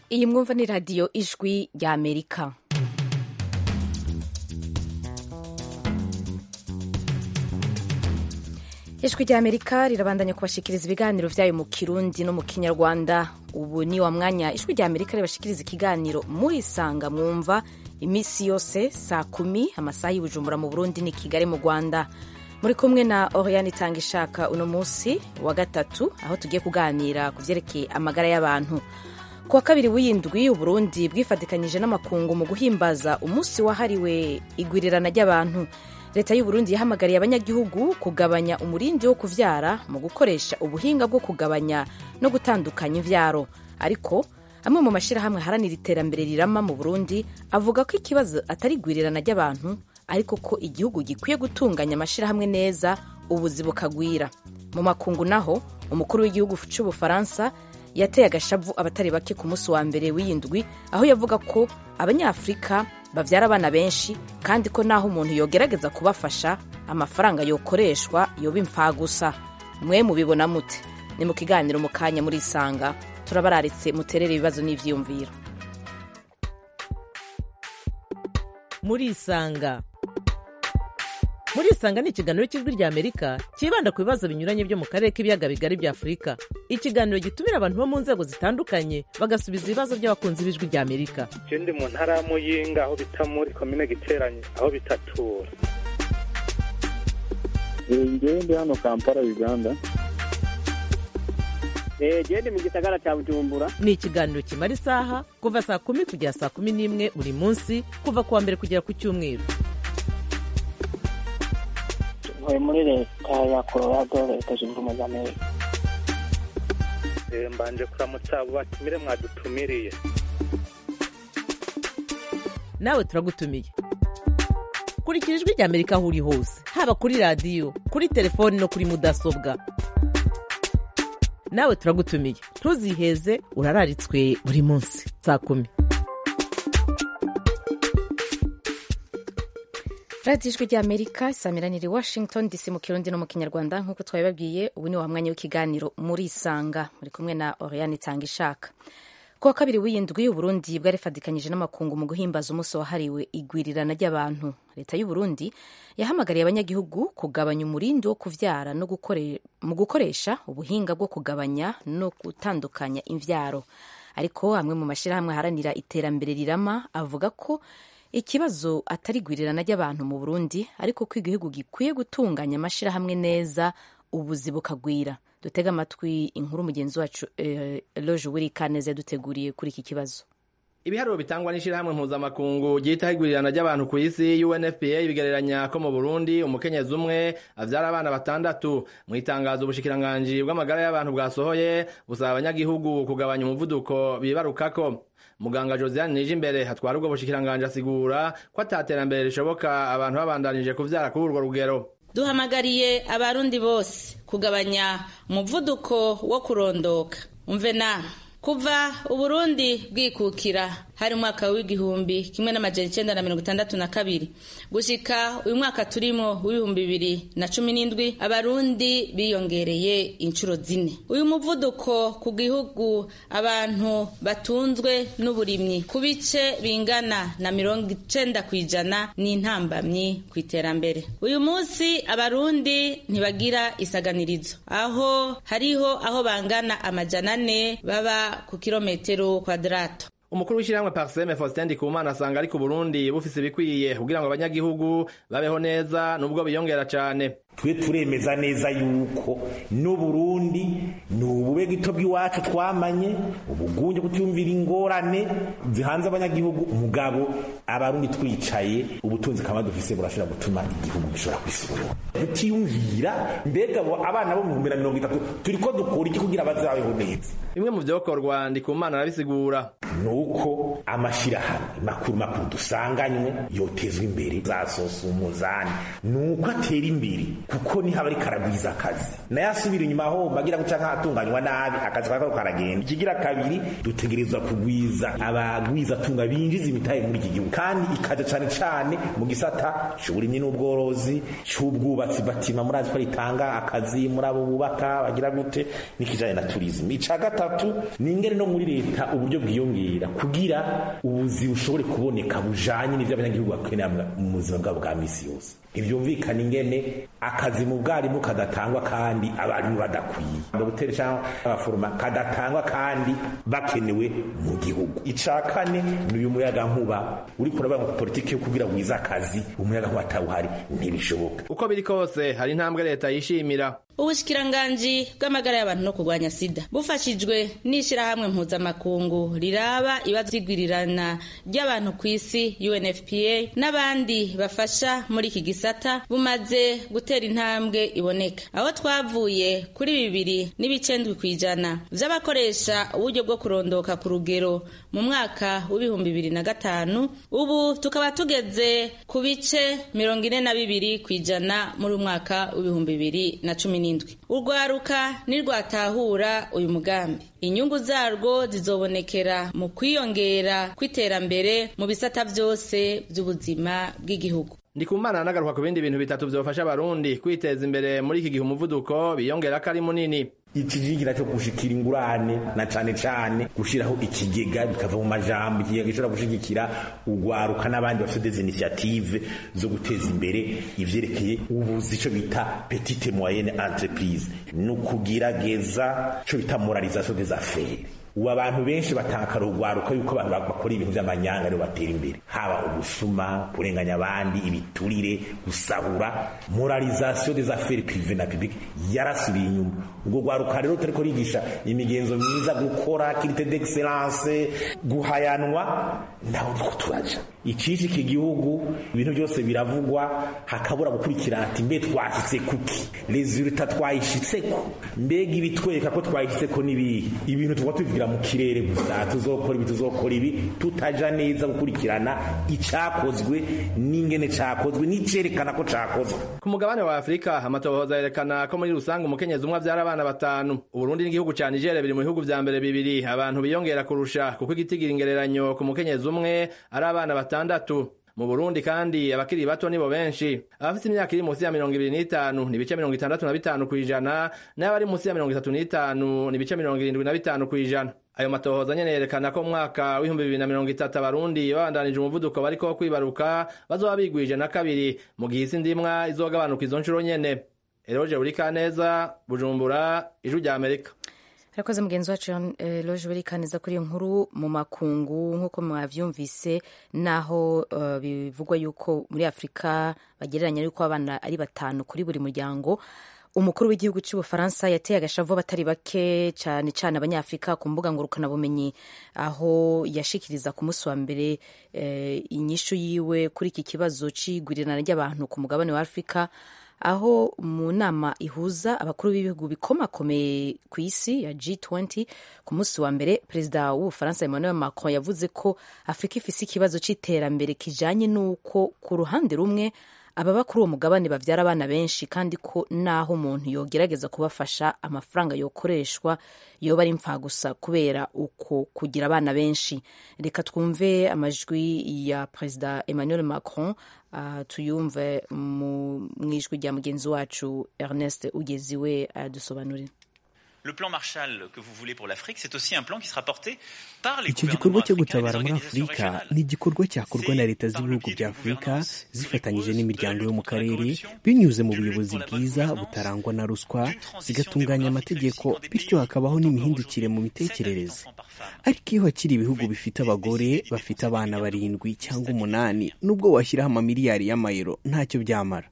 iyi mwumva ni radiyo ijwi rya amerika ijwi rya amerika rirabandanya kubashikiriza ibiganiro vyayo mu kirundi no mu kinyarwanda ubu ni wa mwanya ijwi rya amerika ribashikiriza ikiganiro murisanga mwumva imisi yose saa kumi amasaha y'ubujumbura mu burundi ni kigali mu rwanda muri kumwe na oriane itanga ishaka uno munsi wa gatatu aho tugiye kuganira ku vyerekeye amagara y'abantu ku wa kabiri w'iyindwi uburundi bwifatikanyije n'amakungu mu guhimbaza umunsi wahariwe igwirirana ry'abantu leta y'uburundi yahamagariye abanyagihugu kugabanya umurindi wo kuvyara mu gukoresha ubuhinga bwo kugabanya no gutandukanya imvyaro ariko amwe mu mashirahamwe haranira iterambere rirama mu burundi avuga ko ikibazo atari igwirirana ry'abantu ariko ko igihugu gikwiye gutunganya amashirahamwe neza ubuzi bukagwira mu makungu naho umukuru w'igihugu c'ubufaransa yateye agashavu abatari bake ku munsi wa mbere w'iyindwi aho yavuga ko abanyafurika bavyara abana benshi kandi ko naho umuntu yogerageza kubafasha amafaranga yokoreshwa yoba impfagusa mwe mubibona mute ni mu kiganiro mu kanya muri isanga turabararitse muterere ibibazo n'ivyiyumviro muri isanga muri isanga ni ikiganiro cy'ijwi rya amerika cyibanda ku bibazo binyuranye byo mu karere k'ibiyaga bigari bya afurika ikiganiro gitumira abantu bo mu nzego zitandukanye bagasubiza ibibazo by'abakunzi b'ijwi rya amerika je ndi mu ntara ya muyinga aho bita muri komine giteranye aho bitatura ngewe ndi hano kampala uganda gende mu gisagara cya bujumbura ni ikiganiro kimara isaha kuva saa kumi kugera saa kumi n'imwe buri munsi kuva ku wa mbere kugera ku cyumweru ntuye muri leta ya colorado leta zunze ubumwe za amerika Eh, mbanje kuramutsa abo batumire mwadutumiriye nawe turagutumiye kurikira ijwi rya amerika aho uri hose haba kuri radiyo kuri telefoni no kuri mudasobwa nawe turagutumiye ntuziheze urararitswe buri munsi saa kumi radiyo ijwi rya amerika isamiraniye washington dc mu kirundi no mu kinyarwanda nk'uko twabibabwiye ubu ni wa mwanya w'ikiganiro muri isanga muri kumwe na oriane itanga ishaka ku wa kabiri w'iyindwi uburundi bwarifadikanyije n'amakungu mu guhimbaza umunsi wahariwe igwirirana ry'abantu leta y'uburundi yahamagariye abanyagihugu kugabanya umurindi wo kuvyara no gukore, mu gukoresha ubuhinga bwo kugabanya no gutandukanya imvyaro ariko amwe mu mashyirahamwe aharanira iterambere rirama avuga ko ikibazo atari igwirirana ry'abantu mu burundi ariko ko igihugu gikwiye gutunganya amashyirahamwe neza ubuzi bukagwira dutega amatwi inkuru mugenzi wacu eh, loje wiri kaneze yaduteguriye kuri iki kibazo ibiharuro bitangwa n'ishirahamwe mpuzamakungu ryitaho igwirirana ry'abantu ku isi UNFPA bigereranya ko mu Burundi umukenyezi umwe avyara abana batandatu mu itangazo ubushikiranganji bw'amagara y'abantu bwasohoye busaba abanyagihugu kugabanya umuvuduko bibarukako muganga Josiane Nijimbere hatwara ubwo bushikiranganji asigura ko ataterambere rishoboka abantu babandanije kuvyara kuri urwo rugero duhamagariye abarundi bose kugabanya umuvuduko wo kurondoka umve na kuva uburundi bwikukira hari umwaka w'igihumbi kimwe n'amajana icenda na mirongo itandatu na kabiri gushika uyu mwaka turimo w'ibihumbi bibiri na cumi n'indwi abarundi biyongereye inshuro zine uyu muvuduko ku gihugu abantu batunzwe n'uburimyi ku bice bingana na mirongo icenda kw'ijana n'intambamyi ku iterambere uyu munsi abarundi ntibagira isaganirizo aho hariho aho bangana amajana ane baba ku kilometero kwadarato umukuru w'ishyirahamwe parseme faustin ndikumana asanga ariko uburundi bufise ibikwiye kugira ngo abanyagihugu babeho neza nubwo biyongera cane twe turemeza neza yuko n'uburundi ni ubube gito bw'iwacu twamanye ubugunge kutiyumvira ingorane zihanze abanyagihugu umugabo abarundi twicaye ubutunzi kama dufise burashobora gutuma igihugu gishobora kwisubura tutiyumvira mbega abo abana bo mu bihumbi na mirongo itatu turiko dukora iki kugira bazabeho neza bimwe mu vyokorwa ndikumana arabisigura nuko amashirahamwe makuru makuru dusanganywe yotezwa imbere zasosa umuzani nuko atera imbere kuko niho aba ariko aragwiza akazi nayo asubira inyuma aho bagira guca nk'ahatunganywa nabi akazi kakaba karagenda ikigira kabiri dutegerezwa kugwiza abagwiza tunga binjiza imitahe muri iki gihugu kandi ikaja cane cane mu gisata c'uburimyi n'ubworozi c'ubwubatsi batima murazi ko ritanga akazi muri abo bubaka bagira gute n'ikijanye na turisme ica gatatu ni ingene no muri leta uburyo bwiyongera kugira ubuzi bushobore kuboneka bujanye n'ivyo abanyagihugu bakenera mu buzima bwabo bwa misi yose ntibyumvikana ingene akazi mu bwarimu kadatangwa kandi abarimu badakwiye dogiteri cyangwa abaforoma kadatangwa kandi bakenewe mu gihugu icya kane ni uyu muyaga nkuba uri kuraba ngo politiki yo kugira wize akazi umuyaga nkuba atawuhari ntibishoboka uko biri kose hari intambwe leta yishimira ubushikiranganji bw'amagara y'abantu no kurwanya sida bufashijwe n'ishyirahamwe mpuzamakungu riraba ibibazo by'igwirirana ry'abantu ku isi unfpa n'abandi bafasha muri iki gisata bumaze gutera intambwe iboneka aho twavuye kuri bibiri n'ibicendwi ku ijana vy'abakoresha uburyo bwo kurondoka ku rugero mu mwaka w'ibihumbi bibiri na gatanu ubu tukaba tugeze ku bice mirongo ine na bibiri ku ijana muri umwaka w'ibihumbi bibiri na cumi n'indwi urwaruka nirwatahura uyu mugambi inyungu zarwo zizobonekera mu kwiyongera kw'iterambere mu bisata vyose vy'ubuzima bw'igihugu ndikumana nagaruka ku bindi bintu bitatu vyofasha abarundi kwiteza imbere muri iki gihe umuvuduko biyongera ko ari munini ikijigira cyo gushikira ingurane na cane cane gushiraho ikigega bikava mu majambo ikigega gishobora gushigikira ugwaruka n'abandi bafite des initiative zo guteza imbere ivyerekeye ubuzi ico bita petite moyenne entreprise ni ukugerageza ico bita moralisation des affaires ubu abantu benshi batanga urwaruka yuko abantu bakora ibintu by'amanyanga aribo batera imbere haba ubusuma kurenganya abandi ibiturire gusahura moralisation des affaires privées na publique yarasubiye inyuma ubwo rwaruka rero turiko rigisha imigenzo myiza gukora kirite d'excellence guhayanwa naho niko turaja icisha iki gihugu ibintu byose biravugwa hakabura gukurikirana ati mbe twashitse kuki resultat twayishitseko mbega ibitwereka ko twayishitseko n'ibihe ibintu tuba tubivugira mu kirere gusa tuzokora ibi tuzokora ibi tutaja neza gukurikirana icakozwe n'ingene cakozwe n'icerekana ko cakozwe ku mugabane wa afurika amatohoza yerekana ko muri rusange umukenyezi umwe avyara abana batanu uburundi n'igihugu ca nigeria biri mu bihugu vya mbere bibiri abantu biyongera kurusha kuko igitigira ingereranyo ku mukenyezi umwe ari abana batandatu mu burundi kandi abakiri bato nibo benshi abafite imyaka iri munsi ya mirongo ibiri n'itanu ni ibice mirongo itandatu na bitanu kw'ijana n'abari munsi ya mirongo itatu n'itanu ni ibice mirongo irindwi na bitanu kw'ijana ayo matohoza nyene yerekana ko mwaka w'ibihumbi bibiri na mirongo itatu abarundi babandanije umuvuduko bariko kwibaruka bazoba bigwije na kabiri mu gihe isi ndimwa izogabanuka izo nshuro nyene eroje burikaneza bujumbura ijwi rya amerika arakoze mugenzi wacu eh, loje burikaneza kuri iyo nkuru mu makungu nk'uko mwavyumvise naho uh, bivugwa yuko muri afurika bagereranya yuko abana ari batanu kuri buri muryango umukuru w'igihugu cy'ubufaransa yateye agashavu abatari bake cyane cyane abanyafurika ku mbuga ngurukanabumenyi aho yashikiriza ku munsi wa mbere eh, inyishu yiwe kuri iki kibazo c'igurirana ry'abantu ku mugabane wa afurika aho mu nama ihuza abakuru b'ibihugu bikomakomeye ku isi ya G20 ku munsi wa mbere perezida w'ubufaransa Emmanuel Macron yavuze ko afurika ifise ikibazo c'iterambere kijanye n'uko ku ruhande rumwe ababa kuri uwo mugabane bavyara abana benshi kandi ko naho umuntu yogerageza kubafasha amafaranga yokoreshwa yoba ari gusa kubera uko kugira abana benshi reka twumve amajwi ya perezida Emmanuel Macron uh, tuyumve mu ijwi rya mugenzi wacu Ernest Ugeziwe adusobanurira Le plan Marshall que vous voulez pour l'Afrique, c'est aussi un plan qui sera porté par les icyo gikorwa cyo gutabara muri afurika ni igikorwa cyakorwa na leta z'ibihugu bya afurika zifatanyije n'imiryango yo mu karere binyuze mu buyobozi bwiza butarangwa na ruswa zigatunganya amategeko bityo hakabaho n'imihindukire mu mitekerereze ariko iyo hakiri ibihugu bifite abagore bafite abana barindwi cyangwa umunani nubwo washyiraho amamiliyari y'amayero ntacyo byamara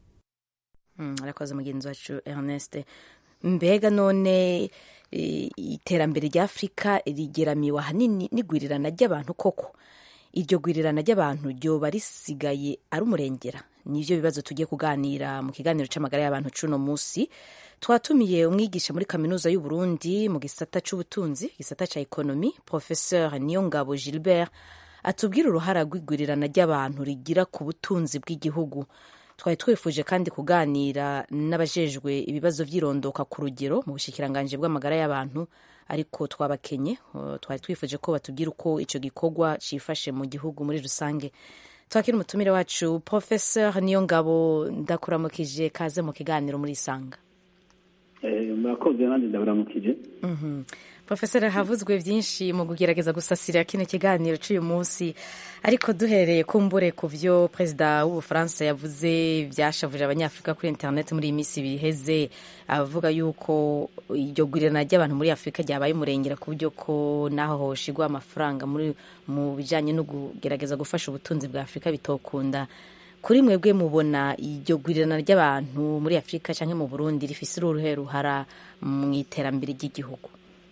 arakoze mugenzi wacu Ernest mbega none iterambere rya afurika rigeramiwe ahanini n'igwirirana ry'abantu koko iryo gwirirana ry'abantu ryoba risigaye ari umurengera nivyo bibazo tugiye kuganira mu kiganiro c'amagara y'abantu c'uno musi twatumiye umwigisha muri kaminuza y'uburundi mu gisata c'ubutunzi gisata ca ekonomi professeur niyongabo gilbert atubwira uruhara rw'igwirirana ry'abantu rigira ku butunzi bw'igihugu twari twifuje kandi kuganira n'abajejwe ibibazo by'irondoka ku rugero mu bushikiranganji bw'amagara y'abantu ariko twabakenye uh, twari twifuje ko batubwira uko icyo gikorwa cyifashe mu gihugu muri rusange twakira umutumire wacu professeur niyo ngabo ndakuramukije kaze mu kiganiro muri isanga murakoze nanjye ndaburamukije profesor havuzwe byinshi mu kugerageza gusasira kino kiganiro cy'uyu munsi ariko duhereye kumbure ku byo perezida w'ubufaransa yavuze byashavuje abanyafurika kuri interineti muri iyi minsi biheze avuga yuko iryo gurirana ry'abantu muri afurika ryabaye umurengera ku buryo ko naho hoshigwa amafaranga muri mu bijyanye no kugerageza gufasha ubutunzi bwa afurika bitokunda kuri mwebwe mubona iryo gurirana ry'abantu muri afurika cyangwa mu burundi rifise uruhe ruhara mu iterambere ry'igihugu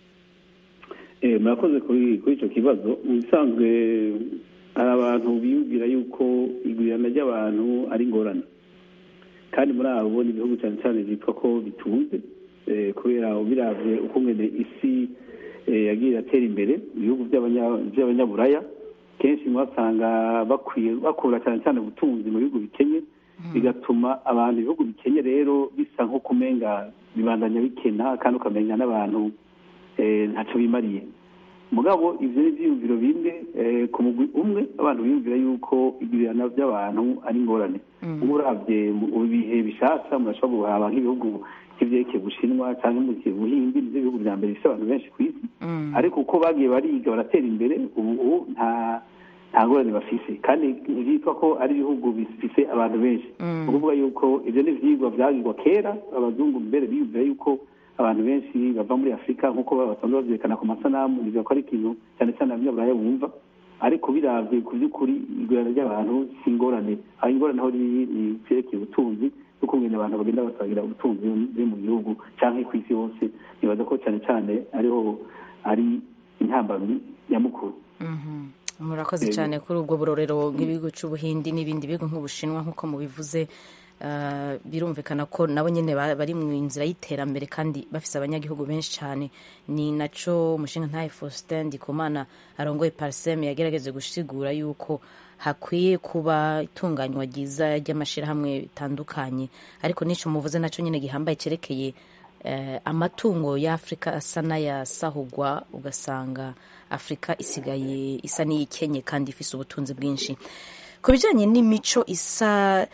murakoze kuri icyo kibazo mu bisanzwe hari abantu biyumvira yuko igurirana ry'abantu ari ingorane kandi muri abo ni ibihugu cyane cyane byitwa ko bitunze kubera ubirabye uko ngene isi yagiye iratera imbere ibihugu by'abanyaburaya kenshi mwasanga bakura cyane cyane ubutunzi mu bihugu bikenye bigatuma abantu ibihugu bikenye rero bisa nko kumenga bibandanya bikena kandi ukamenya n'abantu ntacyo bimariye mugabo ibyo ni ibyiyumviro bimwe ku mugwi umwe abantu biyumvira yuko igurana by'abantu ari ingorane uba urabye mu bihe bishasha murashobora guhaba nk'ibihugu nk'ibyerekeye bushinwa cyangwa mu gihe buhindi nibyo bihugu bya mbere bifite abantu benshi ku isi ariko uko bagiye bariga baratera imbere ubu nta nta ngorane bafise kandi byitwa ko ari ibihugu bifise abantu benshi ni ukuvuga yuko ibyo ni ibyigwa byagirwa kera abazungu mbere biyumvira yuko abantu benshi bava muri afurika nk'uko basanzwe babyerekana ku masanamu bivuga ko ari ikintu cyane cyane abanyaburaya bumva ariko biravye ku by'ukuri igurana ry'abantu si ingorane aho ingorane aho riri ni vyerekeye ubutunzi n'uko ngene abantu bagenda basangira ubutunzi buri mu gihugu canke ku isi hose nibaza ko cyane cyane ariho ari intambamyi nyamukuru murakoze cyane kuri ubwo burorero nk'ibihugu cy'ubuhindi n'ibindi bihugu nk'ubushinwa nk'uko mubivuze birumvikana ko nabo nyine bari mu nzira y'iterambere kandi bafise abanyagihugu benshi cyane ni naco umushinga ntaye faustin ndikumana arongoye parseme yagerageje gusigura yuko hakwiye kuba itunganywa ryiza ry'amashyirahamwe bitandukanye ariko n'icyo muvuze nacyo nyine gihambaye cyerekeye amatungo y'afurika asa n'ayasahugwa ugasanga afurika isigaye isa n'iyikenye kandi ifise ubutunzi bwinshi ku bijyanye n'imico isa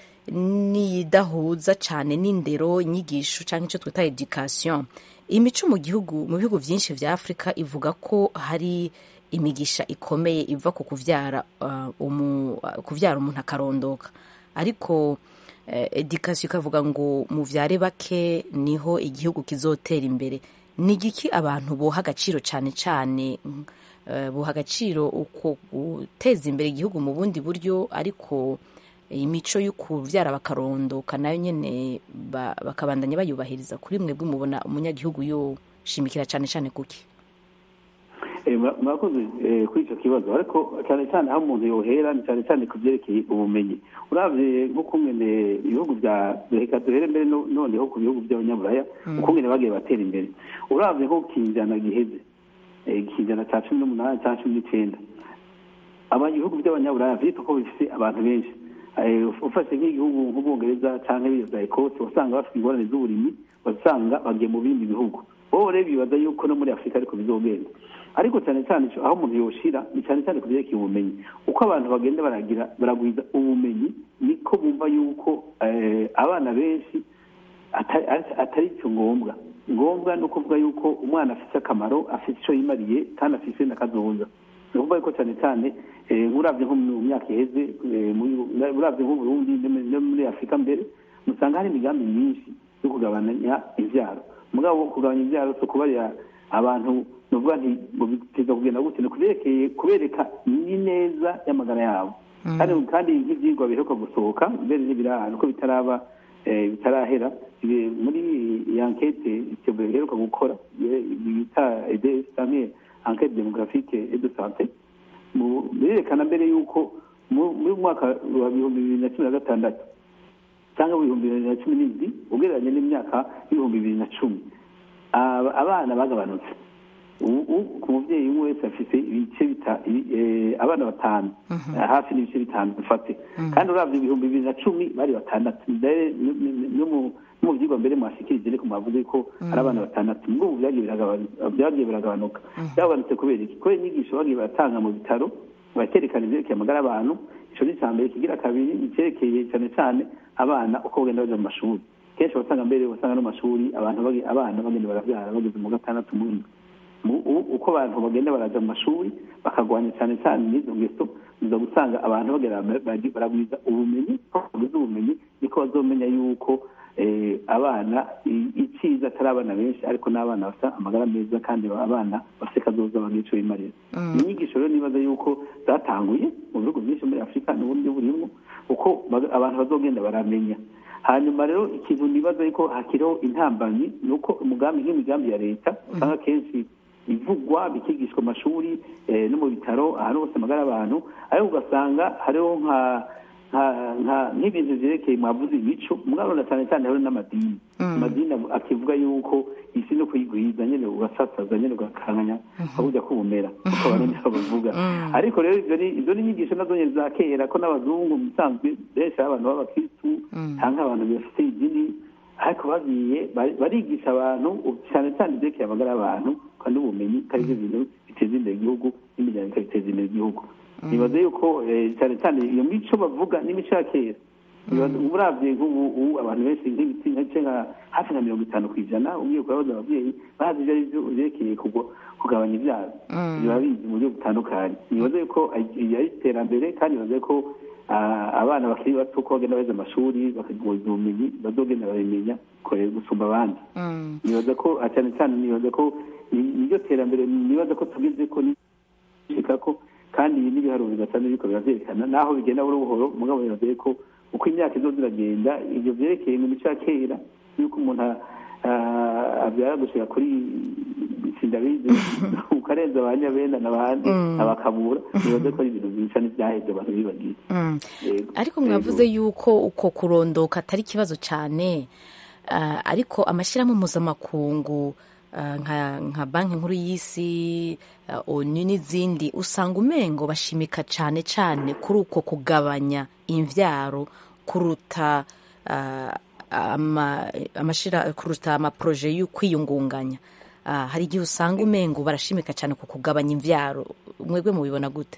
nidahuza cyane n'indero inyigisho cyangwa icyo twita education imico mu gihugu mu bihugu byinshi bya afurika ivuga ko hari imigisha ikomeye iva ku kubyara kubyara umuntu akarondoka ariko education ikavuga ngo mubyare bake niho igihugu kizotera imbere ni igiki abantu boha agaciro cyane cyane buha agaciro uko guteza imbere igihugu mu bundi buryo ariko imico yo kubyara bakarondoka nayo nyine bakabandanya bayubahiriza kuri mwebwe mubona umunyagihugu yoshimikira cyane cyane kuki murakoze kuri icyo kibazo ariko cyane cyane aho umuntu yohera ni cyane cyane ku byerekeye ubumenyi urabye nk'uko mwene ibihugu bya reka duhere mbere noneho ku bihugu by'abanyaburaya uko mwene bagiye batera imbere urabye nko ku kinjana giheze ikinjana cya cumi n'umunani cya cumi n'icyenda ibihugu by'abanyaburaya byitwa ko bifite abantu benshi ufashe nk'igihugu nk'ubwongereza cyangwa ibiza ekose wasanga bafite ingorane z'uburimyi wasanga bagiye mu bindi bihugu bo rero bibaza yuko no muri afurika ariko bizogenda ariko cyane cyane aho umuntu yoshira ni cyane cyane ku byerekeye ubumenyi uko abantu bagenda baragira baragwiza ubumenyi niko bumva yuko abana benshi atari cyo ngombwa ngombwa ni ukuvuga yuko umwana afite akamaro afite icyo yimariye kandi afite n'akazoza ni ukuvuga yuko cyane cyane urabye nko mu myaka iheze urabye nko Burundi no muri afurika mbere musanga hari imigambi myinshi yo kugabanya ibyaro mugabo kugabanya ibyaro si ukubarira abantu nuvuga nti ngo biteza kugenda gute ni kuberekeye kubereka n'ineza y'amagara yabo kandi kandi nk'ibyigwa biheruka gusohoka mbere n'ibirahano ko bitaraba bitarahera muri iyi ankete biheruka gukora bita EDS cyangwa ankete demographique et de santé birerekana mbere y'uko muri mwaka wa bihumbi bibiri na cumi na gatandatu cyangwa ibihumbi bibiri na cumi n'indwi ugereranye n'imyaka y'ibihumbi bibiri na cumi abana bagabanutse ubu ku mubyeyi umwe wese afite ibice bita- ibi- eh, abana batanu hafi n'ibice bitanu dufate kandi uravye ibihumbi bibiri na cumi bari batandatu mbere no- no- no mu- no mu vyigwa mbere mwashikirije ariko mwavuze ko ari abana batandatu mubwo ubu vyagiye biragabanu- vyagiye biragabanuka byagabanutse kubera iki kubera inyigisho bagiye baratanga mu bitaro bakerekana ivyerekeye amagara y'abantu ico ni icambere kigira kabiri icerekeye cane cane abana uko bagenda baja mu mashuri kenshi wasanga mbere wasanga no mu mashuri abantu bagi- abana bagenda baravyara bageze mu gatandatu mu ndwi Mu- u- uko abantu bagenda baraja mu mashuri bakagwanya cyane cyane n'izo ngeso uza gusanga abantu bagera bagi- baragwiza ubumenyi ko bagwiza ubumenyi niko bazomenya yuko eh, abana i- iciza atari abana benshi ariko n'abana bafite amagara meza kandi abana bafite kazoza bagira ico bimarira inyigisho rero nibaza yuko zatanguye mu bihugu byinshi muri afurika n'uburyo burimwo uko baga- abantu bazogenda baramenya hanyuma rero ikintu nibaza yuko hakiriho intambanyi ni uko umugambi nk'imigambi ya leta usanga kenshi ivugwa bikigishwa mu mashuri eh, no mu bitaro ahantu hose amagara y'abantu ariko ugasanga hariho nka nka- nka- nk'ibintu vyerekeye mwavuze imico mwarona cyane cyane hariho n'amadini amadini av- akivuga yuko isi no kuyigwiza nyene ugasasaza nyene ugakanganya abuja kubumera uko abarundi bavuga ariko rero ivyo ni- izo ni inyigisho nazo nyene za kera ko n'abazungu mu bisanzwe benshi ari abantu b'abakristu canke abantu bafite idini ariko bagiye bari- barigisha abantu cyane cyane ivyerekeye amagara y'abantu kandi ubumenyi ko arivyo bintu biteza imbere igihugu n'imiryango ikabiteza imbere igihugu nibaza yuko eh, cyane cyane iyo mico bavuga n'imico ya kera Nibaza- uravye nk'ubu ubu abantu benshi nk'ibiti nka nka hafi na mirongo itanu ku ijana ugiye kubabaza abavyeyi bazi ivyo arivyo vyerekeye kugwa- kugabanya ivyaro biba bizi mu buryo butandukanye nibaza yuko ari ari iterambere kandi nibaza ko ah, abana bakiri bato ko bagenda beza amashuri bakagwiza ubumenyi bazogenda babimenya kore gusumba abandi nibaza ko ah, cyane cyane nibaza ko ni- niryo terambere nibaza ko tugeze ko nishika ko kandi ibi n'ibiharuro bidasanzwe biriko biravyerekana naho bigenda buhoro buhoro mugabo nibaza ko uko imyaka izoza iragenda ivyo vyerekeye mu mico ya kera yuko umuntu a- ah, avyara gushika kuri sindabizi ukarenza ba nyabenda n'abandi abakabura nibaza ko ari ibintu bisa n'ivyaheze abantu bibagiye Yego. ariko mwavuze yuko uko kurondoka atari ikibazo cyane ah, ariko amashyirahamwe mpuzamakungu ah, nka nka banki nkuru y'isi ah, onu n'izindi usanga umengo bashimika cyane cyane kuri uko kugabanya imvyaro kuruta ah, ama- amashira kuruta amaporoje yo kwiyungunganya Ah, hari igihe usanga umengo barashimika cyane ku kugabanya imvyaro mwebwe mubibona gute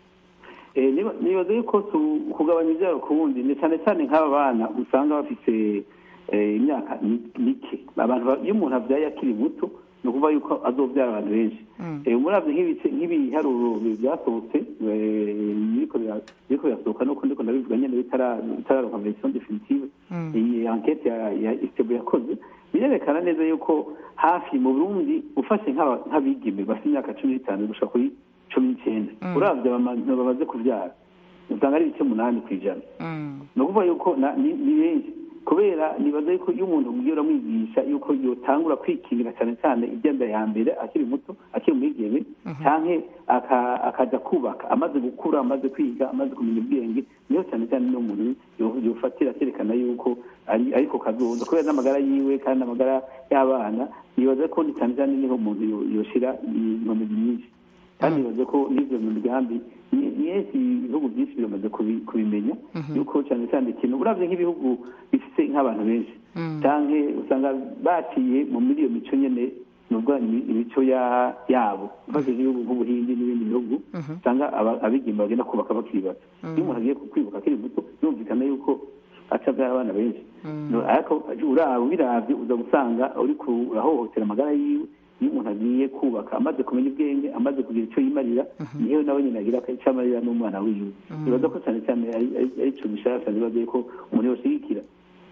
Eh, niba- nibaza yuko tu- kugabanya ibyaro ku wundi ni cyane cyane nk'aba bana usanga bafite eh, imyaka mi- mike abantu ba- iyo umuntu abyaye akiri muto ni ukuvuga yuko azobyara abantu benshi Eh, muravye nk'ibice nk'ibiharuro byasohotse eh, biriko bira- biriko birasohoka nuko ndiko ndabivuga nyene bitara- bitararonka version definitive iyi enquete ya ya istebo yakoze birerekana neza yuko hafi mu burundi ufashe nk'aba- nk'abigeme bafite imyaka cumi n'itanu gushika kuri cumi n'icyenda uravye abantu bamaze kuvyara usanga ari ibice munani ku ijana ni ukuvuga yuko na- ni ni benshi kubera nibaza yuko iyo umuntu ugiye uramwigisha yuko yotangura kwikingira cyane cyane ibyenda ya mbere akiri muto akiri umwigeme canke aka- akaja kubaka amaze gukura amaze kwiga amaze kumenya ubwenge niho cyane cyane n'umuntu yo- yofatira akerekana yuko ari ariko kazoza kubera n'amagara yiwe kandi amagara y'abana nibaza ko ni cyane cyane niho umuntu yo- yoshira inkomezi nyinshi kandi nibaza ko n'ivyo mu migambi ni- nyinshi ibihugu byinshi biramaze kubi- kubimenya yuko cyane cyane ikintu uravye nk'ibihugu bifite nk'abantu benshi canke usanga baciye mu muri iyo mico nyene nubwo imi- imico ya- yabo ufashe nk'ibihugu nk'ubuhindi n'ibindi bihugu usanga aba- abigeme bagenda kubaka bakiri bato iyo umuntu agiye kwibuka akiri muto birumvikana yuko aca abyara abana benshi No, ariko uraba ubiravye uza gusanga uriko urahohotera amagara yiwe iyo umuntu agiye kubaka amaze kumenya ubwenge amaze kugira icyo yimarira niyo nawe nyine agira icyo amarira n'umwana wiwe nibaza ko cyane cyane ari- ari- ari ico bishasha nibaza yuko umuntu yoshigikira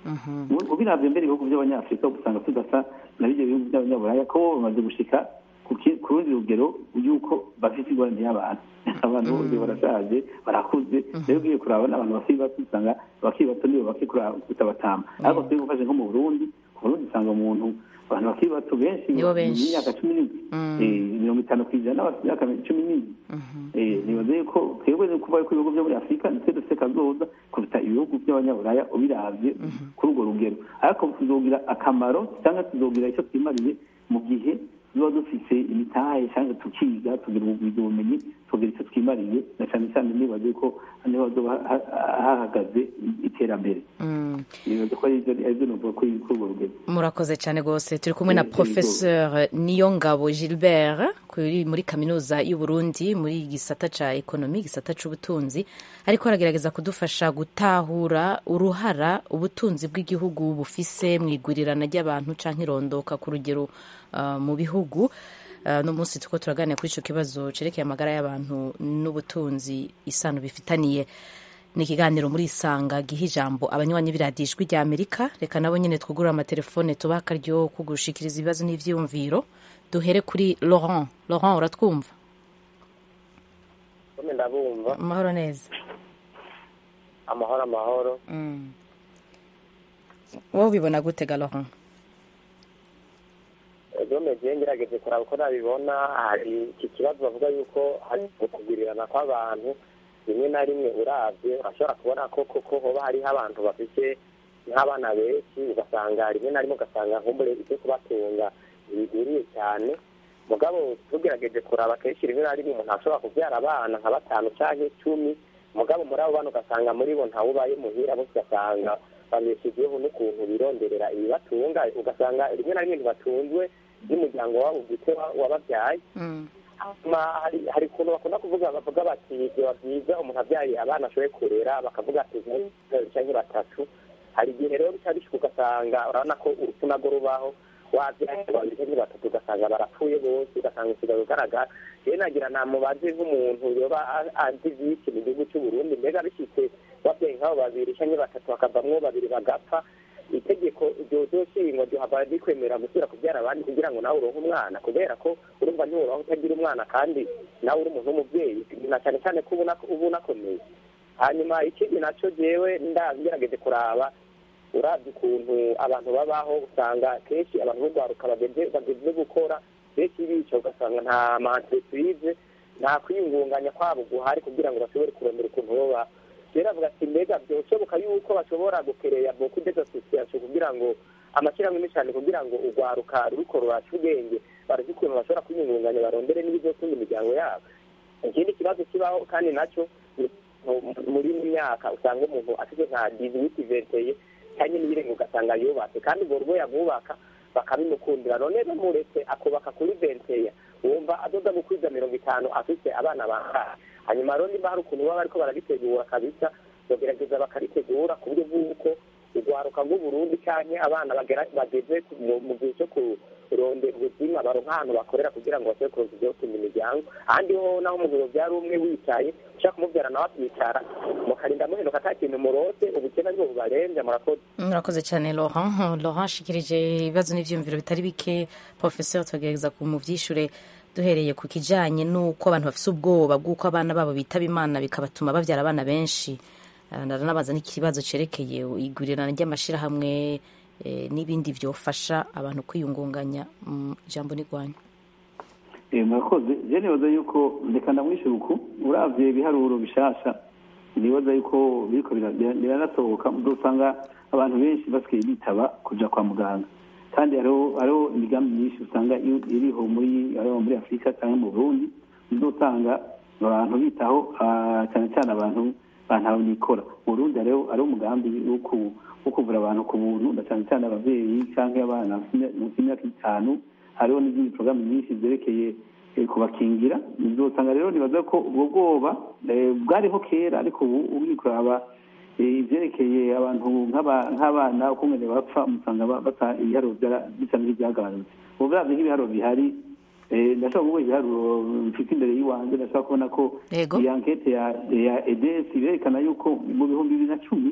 ubiravye mbere ibihugu by'abanyafurika usanga tudasa na bivyo bihugu by'abanyaburaya ko bo bamaze gushika ku ki- ku rundi rugero yuko bafite ingorane y'abantu abantu bose barashaje barakuze rero ugiye kuraba n'abantu bakiri bato usanga abakiri bato nibo bake kuruta batama ariko turi gufashe nko mu burundi ku burundi usanga umuntu abantu bakiri bato benshi Nibo benshi. mu myaka cumi n'indwi eh, mirongo itanu ku ijana bafite imyaka cumi n'indwi Eh, nibaza yuko twebwe ni ukuvuga ko ibihugu byo muri afurika nitwe dufite kazoza kuruta ibihugu by'abanyaburaya ubiravye kuri urwo rugero ariko tuzogira akamaro cyangwa tuzogira icyo twimariye mu gihe tuba dufise imitahe cyangwa tukiga tugira ubwiza ubumenyi tugira icyo twimariye na cyane cyane nibaze ko niho hazoba hahagaze iterambere nibaze ko aribyo nuvuga kuri urwo rugero murakoze cyane rwose turi kumwe na professeur niyongabo gilbert muri kaminuza y'u Burundi muri gisata ca ekonomi gisata c'ubutunzi ariko aragerageza kudufasha gutahura uruhara ubutunzi bw'igihugu bufise mu igurirana ry'abantu canke irondoka ku rugero mu bihugu no munsi tuko turaganira kuri icyo kibazo cerekeye amagara y'abantu n'ubutunzi isano bifitaniye ni ikiganiro muri isanga giha ijambo abanywanyi b'iradiyo ijwi rya amerika reka nabo nyine twugurura amatelefone tubaha akaryo ko gushikiriza ibibazo n'ibyiyumviro duhere kuri laurent laurent uratwumva ndabumva amahoro neza amahoro amahoro wowe ubibona gutega laurent gomeze ngerageje kuraba uko nabibona hari iki kibazo bavuga yuko hari ukugurirana kw'abantu rimwe na rimwe urabye urashobora kubona ko koko hoba hariho abantu bafite nk'abana benshi ugasanga rimwe na rimwe ugasanga nkumbure ibyo kubatunga bigwiriye cyane mugabo tugerageje kuraba kenshi rimwe na rimwe umuntu ashobora kubyara abana nka batanu cyangwa icumi mugabo muri abo bana ugasanga muri bo ntawubaye muhira bose ugasanga babeshejeho n'ukuntu bironderera ibibatunga ugasanga rimwe na rimwe ntibatunzwe n'umuryango wabo bwite wababyaye hari ukuntu bakunda kuvuga bavuga bati biba byiza umuntu abyaye abana ashoboye kurera bakavuga ati cyangwa batatu hari igihe rero bica bishuka ugasanga urabona ko urupfu narwo rubaho wabyaye babiri cyangwa batatu ugasanga barapfuye bose ugasanga usigaye ugaragara rero nagira namubaze nk'umuntu yoba azi byinshi mu gihugu cy'u Burundi mbega bishyitse babyaye nk'abo babiri cyangwa batatu hakavamwo babiri bagapfa itegeko ryoshingwa ryohava rikwemera gusubira kubyara abandi kugira ngo nawe uronke umwana kubera ko urumva ntiwuraho utagira umwana kandi nawe uri umuntu w'umubyeyi na cyane cyane ko uba unakomeye hanyuma ikindi nacyo jewe ndagerageje kuraba urabye ukuntu abantu babaho usanga kenshi abantu b'urwaruka bageze gukora benshi bica ugasanga nta mantreprise nta kwiyungunganya kwabo guhari kugira ngo bashobore kurondera ukuntu babaho rero avuga ati mbega byoshoboka yuko bashobora gukereya beaucoup des associations kugira ngo amashyirahamwe menshi cyane kugira ngo urwaruka ruriko ruraca ubwenge barazi ukuntu bashobora kwiyungunganya barondere n'ibizotunga imiryango yabo ikindi kibazo kibaho kandi nacyo muri myaka usanga umuntu afite nka diziwiti venteye cyangwa n'ibirenga ugasanga yubatse kandi urwo rugo yamwubaka bakabimukundira none bamuretse akubaka kuri venteya wumva adoda gukwiza mirongo itanu afite abana bangahe hanyuma rero niba hari ukuntu baba bariko barabitegura kabisa bagerageza bakaritegura ku buryo bw'uko urwaruka rw'uburundi canke abana bageze mu gihe cyo kurondera ubuzima baronka ahantu bakorera kugira ngo bashobore kuronka ivyotunga imiryango ahandi ho naho umuntu yovyara umwe wicaye ushaka kumuvyara nawe akicara mukarinda muhenuka ata kintu murose ubukene aribwo bubarenze murakoze murakoze cyane laurent laurent ashikirije ibibazo n'ivyiyumviro bitari bike professeur tugerageza kumuvyishure duhereye ku kijanye n'uko abantu bafise ubwoba bw'uko abana babo bitaba imana bikabatuma bavyara abana benshi naranabaza n'ikibazo cerekeye igurirana ry'amashirahamwe n'ibindi vyofasha abantu kwiyungunganya ijambo n'igwanya murakoze je nibaza yuko reka ndamwishyura uku uravye ibiharuro bishasha nibaza yuko biriko biranasohoka uzosanga abantu benshi basigaye bitaba kuja kwa muganga kandi hariho imigambi myinshi usanga iriho muri muri afurika cyangwa mu burundi uzosanga abantu bitaho cyane cyane abantu bantawe nikora mu burundi hariho umugambi wo kuvura abantu ku buntu na cyane cyane ababyeyi cyangwa abana munsi y'imyaka itanu hariho n'izindi porogaramu nyinshi zerekeye kubakingira uzosanga rero nibaza ko ubwo bwoba bwariho kera ariko ubu uri kuraba ibyerekeye abantu nk'abana uko umwe bapfa umusanga bata ibiharuro bisa nk'ibyagabanutse ubu bwabyo nk'ibiharuro bihari ndashobora kuvuga ibiharuro mfite imbere y'iwanjye ndashobora kubona ko iyi ankete ya edesi berekana yuko mu bihumbi bibiri na cumi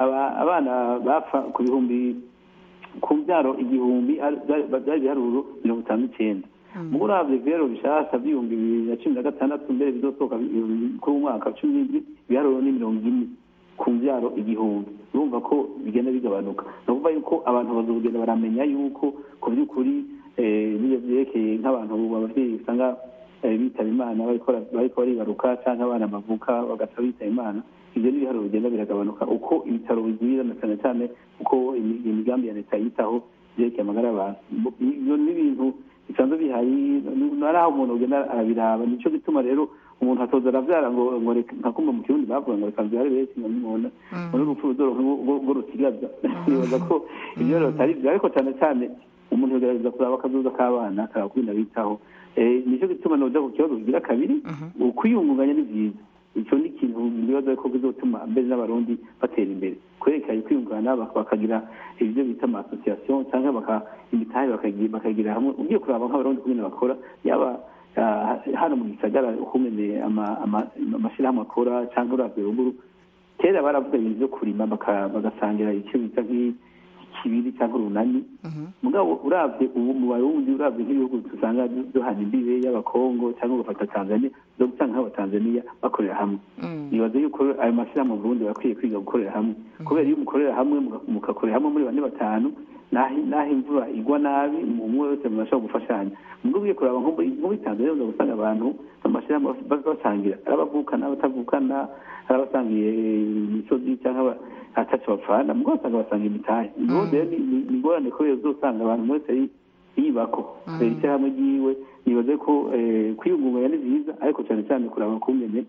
abana bapfa ku bihumbi ku mbyaro igihumbi byari ibiharuro mirongo itanu n'icyenda muri urabye ibiharuro bishasha by'ibihumbi bibiri na cumi na gatandatu mbere bizosohoka kuri umwaka wa cumi n'indwi ibiharuro ni mirongo ine ku mbyaro igihumbi urumva ko bigenda bigabanuka ni ukuvuga yuko abantu bazogenda baramenya yuko ku by'ukuri n'iyo byerekeye nk'abantu ababyeyi usanga bitaba imana bariko baribaruka cyangwa abana bavuka bagapfa bitaba imana ibyo ni ibiharuro bigenda biragabanuka uko ibitaro bigwira na cyane cyane uko imigambi ya leta yitaho byerekeye amagara y'abantu ibyo ni ibintu bisanzwe bihari nari aho umuntu ugenda arabiraba nico gituma rero umuntu atoza aravyara ngo ngo reka nka kumva mu kirundi bavuga ngo reka vyare benshi ngo nimubona ngo n'urupfu ruzoro rwo rutigaza nibaza ko ivyo rero atari vyo ariko cane cane umuntu yogerageza kuraba akazoza k'abana akaraba kubinda bitaho nico gituma noja ku kibazo kigira kabiri ukwiyungunganya ni vyiza icyo ni ikintu nibaza ko bizotuma mbere n'abarundi batera imbere kwerekanye kwiyungana bakagira ibyo bita ama association cyangwa imitahe bakagira hamwe ugiye kuraba nk'abarundi kumwe bakora yaba hano mu gisagara ukumene amashyirahamwe akora cyangwa uravye ruguru kera baravuga ibintu byo kurima bagasangira icyo bita nk'ikibiri cyangwa urunani mugabo uravye ubu mu barundi uravye nk'ibihugu dusanga duhana imbibe y'abakongo cyangwa ugafata tanzania zo gusanga nk'abatanzaniya bakorera hamwe nibaza yuko ayo mashyirahamwe mu burundi bakwiye kwiga gukorera hamwe kubera iyo mukorera hamwe mugakorera hamwe muri bane batanu naho imvura igwa nabi umwe wese mubasha gufashanya mubwo ugiye kuraba nko muri tanzania uza gusanga abantu amashyirahamwe basangira ari abavukana abatavukana ari abasangiye imisozi cyangwa ataco bapfana mugabo usanga basanga imitahe ubundi rero ni ingorane kubera uzosanga abantu wese yibako kubera ishyirahamwe ryiwe nibaze ko kwiyungunganya ni vyiza ariko cyane cyane kuraba kungene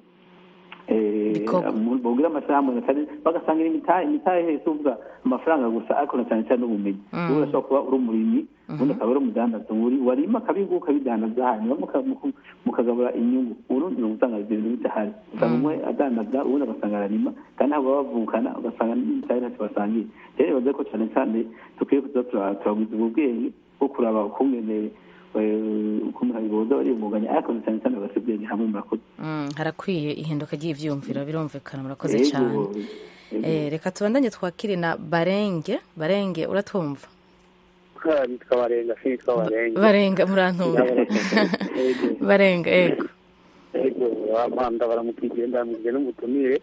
bogira amashyirahamwe bagasangira imitahe imitahe hese uvuga amafaranga gusa ariko na cyane cyane n'ubumenyi ubu urashobora kuba uri umurimyi ubundi akaba ari umudandaza warima akabiguha ukabidandaza hanyuma mukagabura inyungu urundi ni ugusanga ibyo bintu bidahari usanga umwe adandaza ubundi agasanga ararima kandi ntabwo baba bavukana ugasanga n'imitahe ntacyo basangiye rero nibaze ko cyane cyane dukwiye kuza turagwiza ubwo bwenge bwo kuraba ukungene ukuntu habiboza bariyungunganya ariko cyane cyane bagasubwenge hamwe murakoze harakwiye ihinduka ry'ivyumviro birumvikana murakoze cyane reka tubandanye twakire na barenge barenge uratwumva nitwa barenga sinitwa barenge barenga murantumva barenga ego ego amanda baramukije ndamukije n'umutumire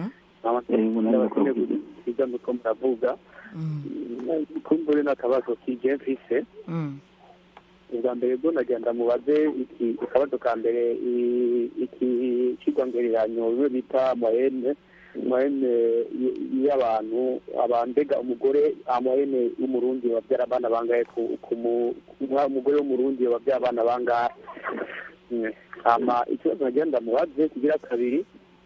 kwiga nuko muravuga kumbure n'akabazo kije mfise ubwa mbere bwo nagenda mubaze iki akabazo ka mbere iki kigwangereranyo bimwe bita moyenne moyenne y'abantu abandega umugore moyenne w'umurundi wabyara abana bangahe umugore w'umurundi wabyara abana bangahe hama ikibazo nagenda mubaze kigira kabiri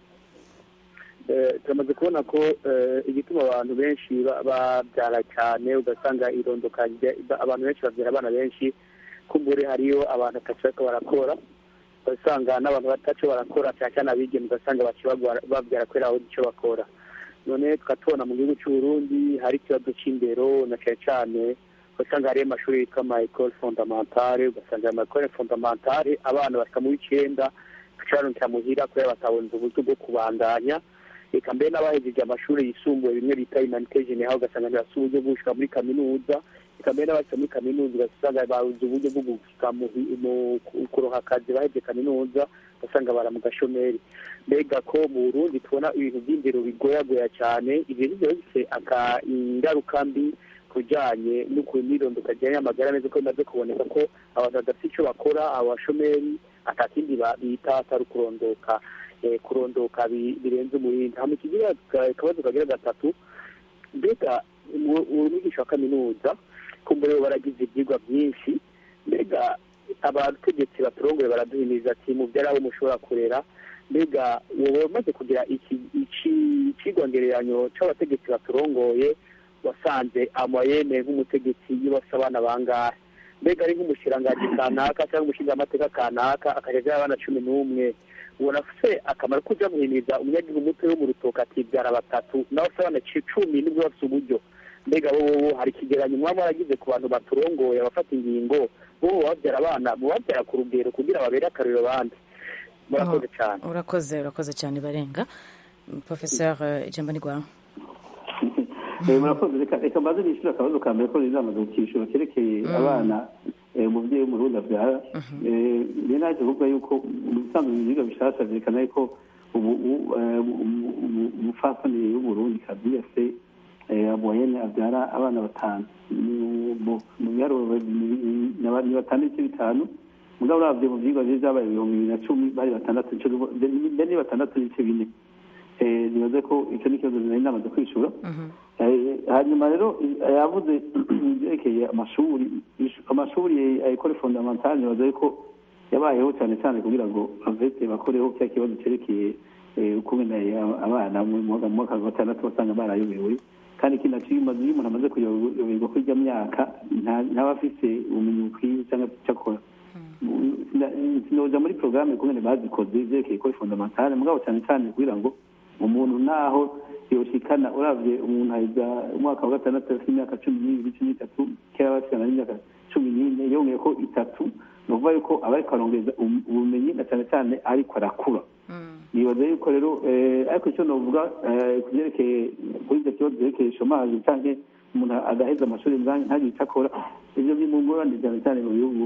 turamaze kubona ko igituma abantu benshi babyara cyane ugasanga irondoka abantu benshi babyara abana benshi kumbure hariyo abantu ataco barakora ugasanga n'abantu bataco barakora cyane cyane abigeme ugasanga babyara kubera aho icyo bakora none tukatubona mu gihugu cy'uburundi hari ikibazo c'indero na cyane cyane ugasanga hariyo amashuri yitwa ama ecole fondamentale ugasanga ayo ma ecole fondamentale abana bashika mu w'icenda bacabarunkira muhira kubera bataboneza uburyo bwo kubandanya reka mbere n'abahejeje amashuri yisumbuye bimwe bita humanite general ugasanga ntibafite uburyo bwo gushika muri kaminuza reka mbere n'abashika muri kaminuza ugasanga babuze uburyo bwo gushika mu kuronka akazi bahejeje kaminuza ugasanga bara mu gashomeri mbega ko mu burundi tubona ibintu by'indero bigoyagoya cyane ibyo nivyo bifise ingaruka mbi kujanye n'irondeka ryanye amagara neza ko bimaze kuboneka ko abantu badafite ico bakora abashomeri atakindi bita atari ukurondoka kurondoka birenze umurindi hama ikigira akabazo kagira gatatu mbega umwigisha wa kaminuza kumbure baragize ibyigwa byinshi mbega abategetsi baturongoye baraduhimiriza ati mubyara abo mushobora kurera mbega wowe umaze kugira ikigwangereranyo c'abategetsi baturongoye wasanze amayene nk'umutegetsi yibasa abana bangahe mbega ari nk'umushirangaji kanaka cyangwa umushingamateka kanaka akajajaho abana cumi n'umwe ubona se akamaro ko ujya guhimiriza umunyagihugu muto wo mu rutoki akibyara batatu nawe se abana cumi nibwo bafite uburyo mbega bo hari ikigeranyo muba mwaragize ku bantu baturongoye abafata ingingo bo babyara abana mubabyara ku rugero kugira babere akaruriro abandi murakoze cyane urakoze urakoze cyane barenga professeur ijambo ni rwawe murakoze reka mbaze nishyura akabazo ka mbere ko rizamaze kukishyura kerekeye abana umubyeyi w'umurundi abyara rero naje kuvuga yuko mu bisanzwe ibiribwa bishasha byerekana yuko umupfasoni w'umurundi kazi yase amoyene abyara abana batanu mu biharuro ni batanu n'ibice bitanu mugabo uravye mu vyigwa vyo vyabaye ibihumbi bibiri na cumi bari batandatu mbere ni batandatu n'ibice bine Eh, nibaze ko icyo ni ikibazo nari namaze kwishura Eh, hanyuma rero eh, yavuze ibyerekeye amashuri ish- amashuri ayikore fondamentale nibaze ko yabayeho cyane cyane kugira ngo avete bakoreho cya kibazo cyerekeye eh, ukungene abana mu mwaka mu mwaka wa gatandatu basanga barayobewe kandi ikindi naco iyo umaze iyo umuntu amaze kuyoberwa kuri irya myaka nta- ntaba afise ubumenyi bukwiye cyangwa icyo akora Sina- sinoja muri porogaramu ukungene bazikoze ivyerekeye kuri fondamentale mugabo cyane cyane kugira ngo umuntu naho yoshikana uravye umuntu aheza umwaka wa gatandatu afite imyaka cumi n'ibiri cumi n'itatu kera basigana n'imyaka cumi n'ine yongeye ko itatu ni ukuvuga yuko aba ariko arongeza ubu- ubumenyi na cyane cyane ariko arakura nibaza yuko rero eh, ariko icyo novuga eh, ku byerekeye kuri icyo kibazo byerekeye shomaje canke umuntu agaheza amashuri nta- ntagire icyo akora ivyo biri mu ngorane cyane cyane mu bihugu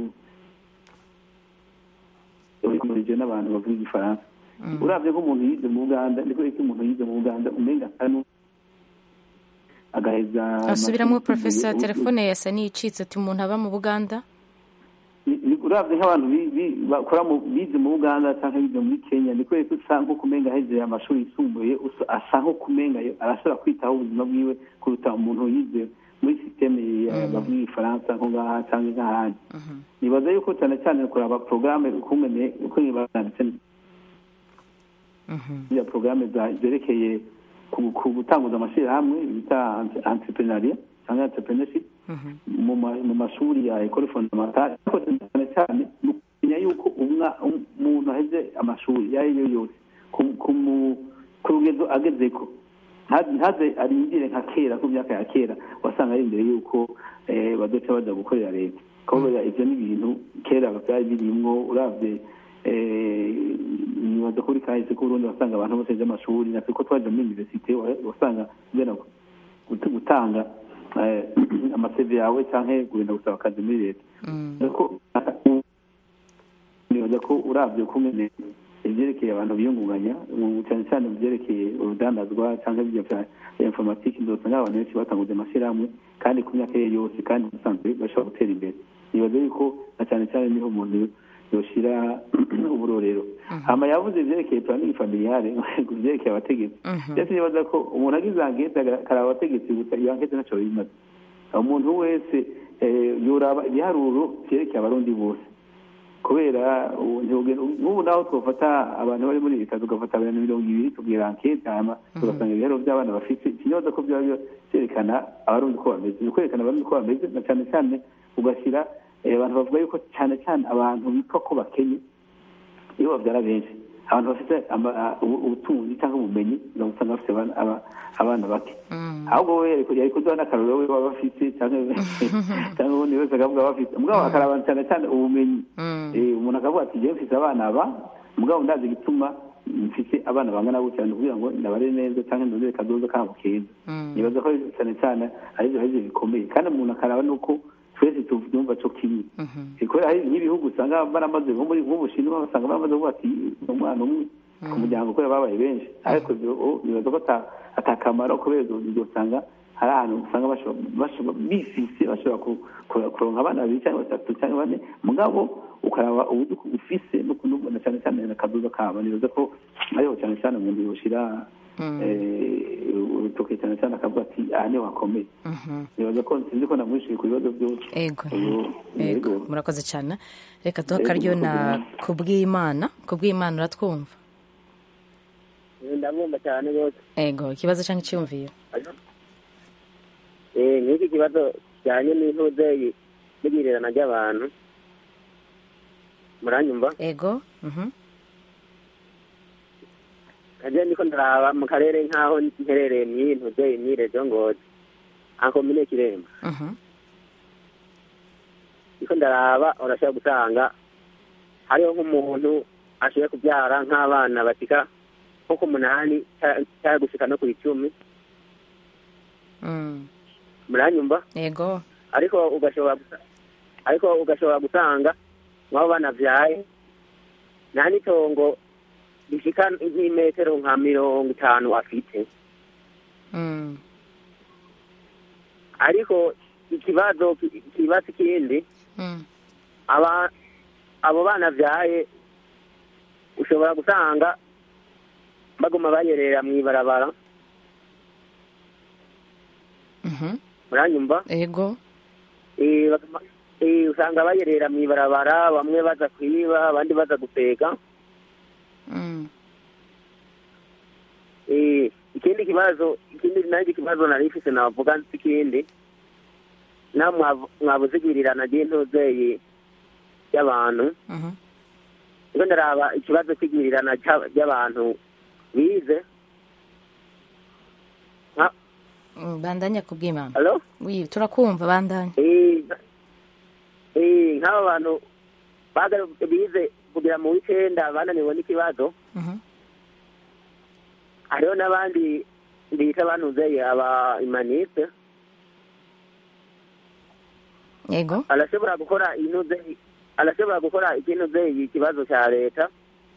bikumurije n'abantu bavuga igifaransa uravye nk'umuntu yize mu buganda niko iki umuntu yize mu buganda umenga kanu agaheza asubiramo amashuri profesa yisumbuye. telefone yasa n'iyicitse ati umuntu aba mu buganda Ni- ni- uravye nk'abantu bi- bi- bakora mu bize mu buganda canke bize muri kenya ni kubera ko usa nko kumenga aheze amashuri yisumbuye usa- asa nko kumenga yo- arashobora kwitaho ubuzima bwiwe kuruta umuntu yize muri sisiteme bavuga igifaransa nko ngaha canke nk'ahandi nibaza yuko cyane cyane kuraba porogaramu ukungene ukungene banditse ziriya porogaramu zerekeye ku- ku gutanguza amashyirahamwe bita entrepreneuria cyangwa entrepreneurship mu ma- mu mashuri ya ekole fondamentale ariko cyane cyane ni ukumenya yuko umwa- um- umuntu aheze amashuri iyo ari yo yose ku- ku mu- ku rugezo agezeko ntaze ntaze arindire nka kera ku myaka ya kera wasanga ari imbere yuko eh, bazoca baja gukorera leta kubera ivyo ni ibintu kera byari birimwo uravye eh, nibaza kuri kahise k'uburundi wasanga abantu bose baje amashuri natwe ko twaje muri universite wa- wasanga ugenda gut- gutanga eh, amaseve yawe canke kugenda gusaba akazi muri leta ariko nibaza ko uravye kumene ivyerekeye abantu biyungunganya mu- cyane cyane mu vyerekeye urudandazwa cyangwa ibyo vya vya informatike ndosanga abantu benshi batanguze amashyirahamwe kandi ku myaka ye yose kandi usanzwe bashobora gutera imbere nibaza yuko na cyane cyane niho umuntu yoshira uburorero hama yavuze ivyerekeye planning familiale ku vyerekeye abategetsi ndetse nibaza ko umuntu agize ankete akaraba abategetsi gusa iyo ankete ntaco bimaze umuntu wese eh, yoraba ibiharuro vyerekeye abarundi bose kubera ubu ntibugenda- nk'ubu naho twafata abantu bari muri leta tugafata abantu mirongo ibiri tubwira ankete hama tugasanga ibiharuro by'abana bafite ikibazo ko byaba byo- byerekana abarundi uko bameze ni ukwerekana abarundi uko bameze na cyane cyane ugashyira eh, abantu bavuga yuko cyane cyane abantu bitwa ko bakenye iyo babyara benshi abantu bafite ama- a- ubu- ubutunzi cyangwa ubumenyi usanga bafite abana- aba- abana bake ahubwo we yari yari kuduha n'akarorero we baba bafite cyangwa cyangwa ubundi wese akavuga bafite mugabo akaraba cyane cyane ubumenyi Eh, umuntu akavuga ati jewe mfite abana aba mugabo ndazi igituma mfite abana bangana gutya ni ukugira ngo ndabare neza cyangwa ndondere kazoza kabo keza nibaza ko cyane cyane ari byo ari bikomeye kandi umuntu akaraba nuko twese tuvyumva co kimwe Eh, kubera hari nk'ibihugu usanga baramaze nko muri nk'ubushinwa basanga baramaze kuvuga ati ni umwana umwe ku muryango kubera babaye benshi ariko ibyo oh, nibaza ko ata- atakamaro kubera ibyo ibyo usanga hari ahantu usanga bashobora bashobora- bifise bashobora ku- ku- kuronka abana babiri cyangwa batatu cyangwa bane mugabo ukaraba uburyo ufise no kunubona cyane cyane akadoza kabo nibaza ko ariho cyane cyane umuntu yoshira eh, urutoke cyane cyane akavuga ati aha niho hakomeye nibaza ko sinzi ko namwishuye ku bibazo byose ego Ubu- ego murakoze cyane reka duhe akaryo na kubw'imana kubw'imana uratwumva ndamwumva cyane rwose ego ikibazo cyangwa icyumviro Eh, nk'iki kibazo kijyanye n'intuze n'igirirana ry'abantu muranyumva ego mhm. kaje ndiko ndaraba mu karere nk'aho mperereye mw'iyi ntuze imyirezo ngozi ankomine kiremba Mhm. ndiko ndaraba urashobora gusanga hariho nk'umuntu ashoboye kubyara nk'abana bashika nko ku munani ca- cyangwa gushika no ku icumi Mm. muranyumva ego ariko ugashobora gusa- ariko ugashobora gusanga mwabo banavyaye nta n'itongo rishika nk'imetero nka mirongo itanu afite Mm. ariko ikibazo ki- ikibazo ikindi Mm. aba abo bana vyaye ushobora gusanga baguma bayerera mu ibarabara muranyumva ego Eh, baguma- eh, usanga bayerera mu ibarabara bamwe baza kwiba abandi baza gupega Mm. Eh, ikindi kibazo ikindi nanjye ikibazo nari mfise navuga nsi ikindi naho mwavu- mwabuze igwirirana ry'intuzeye y'abantu Mhm. rero ndaraba ikibazo cy'igwirirana cy'a- ry'abantu bize nka- Mm, bandanya kubw'imana Hello? wi turakumva bandanya eh, eh, nk'aba bantu bagarutse bize kugira mu w'icenda bananiwe n'ikibazo Mhm. hariho n'abandi bita banuzeye aba imaniste yego arashobora gukora inuze arashobora gukora ikinuzeye ikibazo cya leta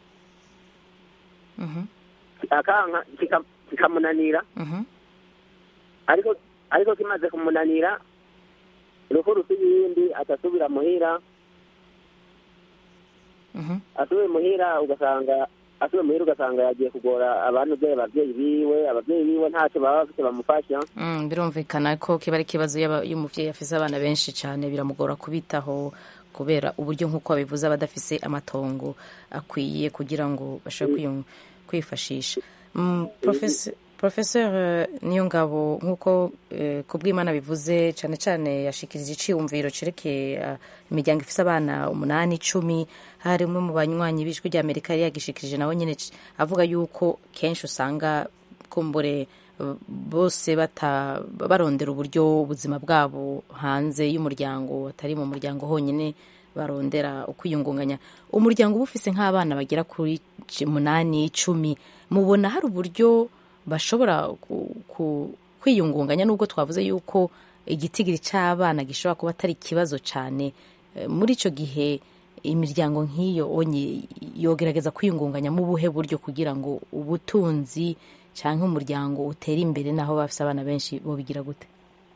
Mhm. akanka kika- kikamunanira Mhm. ariko ariko kimaze kumunanira uruhu rusa iyindi atasubira muhira Mhm. asubiye muhira ugasanga asubiye muhira ugasanga yagiye kugora abantu be ababyeyi biwe ababyeyi biwe ntacyo baba bafite bamufasha Mm, birumvikana ko kiba ari ikibazo y'aba- iyo umuvyeyi afise abana benshi cyane biramugora kubitaho kubera uburyo nk'uko babivuze aba adafise amatongo akwiye kugira ngo bashobore kwiyung- kwifashisha Mm, Professor- Professor eh, Niyongabo nk'uko eh, kubw'Imana bivuze cyane cyane yashikirije iciyumviro cerekeye eh, imiryango ifise abana umunani icumi hari umwe mu banywanyi b'ijwi rya Amerika yari yagishikirije nawe nyene c- avuga yuko kenshi usanga kumbure eh, bose bata barondera uburyo ubuzima bwabo hanze y'umuryango atari mu muryango honyine barondera ukwiyungunganya umuryango uba ufise nk'abana bagera kuri c- munani icumi mubona hari uburyo bashobora ku- ku- kwiyungunganya nubwo twavuze yuko igitigiri cy'abana gishobora kuba atari ikibazo cyane Eh, muri icyo gihe imiryango nk'iyo onye yogerageza kwiyungunganya mu buhe buryo kugira ngo ubutunzi cyangwa umuryango utere imbere naho bafite abana benshi bobigira gute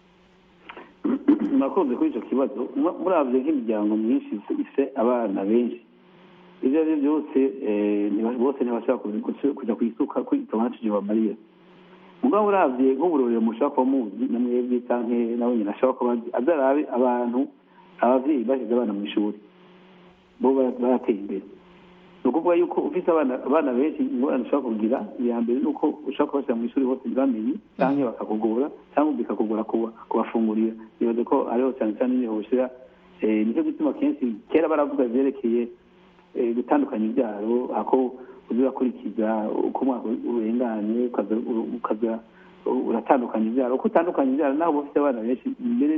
murakoze kuri icyo kibazo Mu- murabye nk'imiryango myinshi ifite abana benshi ibyo ari byo byose eh, ntiba- bose ntibashobora kuzi- kuzi- kujya ku isuka kwitoma ntacyo bamariye mugabo urabye nk'uburorero mushobora kuba muzi na mwebwe canke nawe nyine ashobora kuba azi azarabe abantu abavyeyi bashyize abana mu ishuri bo bara- barateye imbere ni ukuvuga yuko ufite abana abana benshi ingorane ushobora kugira iya mbere ni uko ushobora kubashyira mu ishuri bose ntibamenye cyangwa bakakugora cyangwa bikakugora kuba- kubafungurira bibaze ko ariho cyane cyane niho ushyira eh, nicyo gituma kenshi kera baravuga byerekeye eh, gutandukanya ibyaro ako uza urakurikiza uko umwaka urenganye ukaza ukaza uratandukanya ibyaro uko utandukanya ibyaro naho uba ufite abana benshi mbere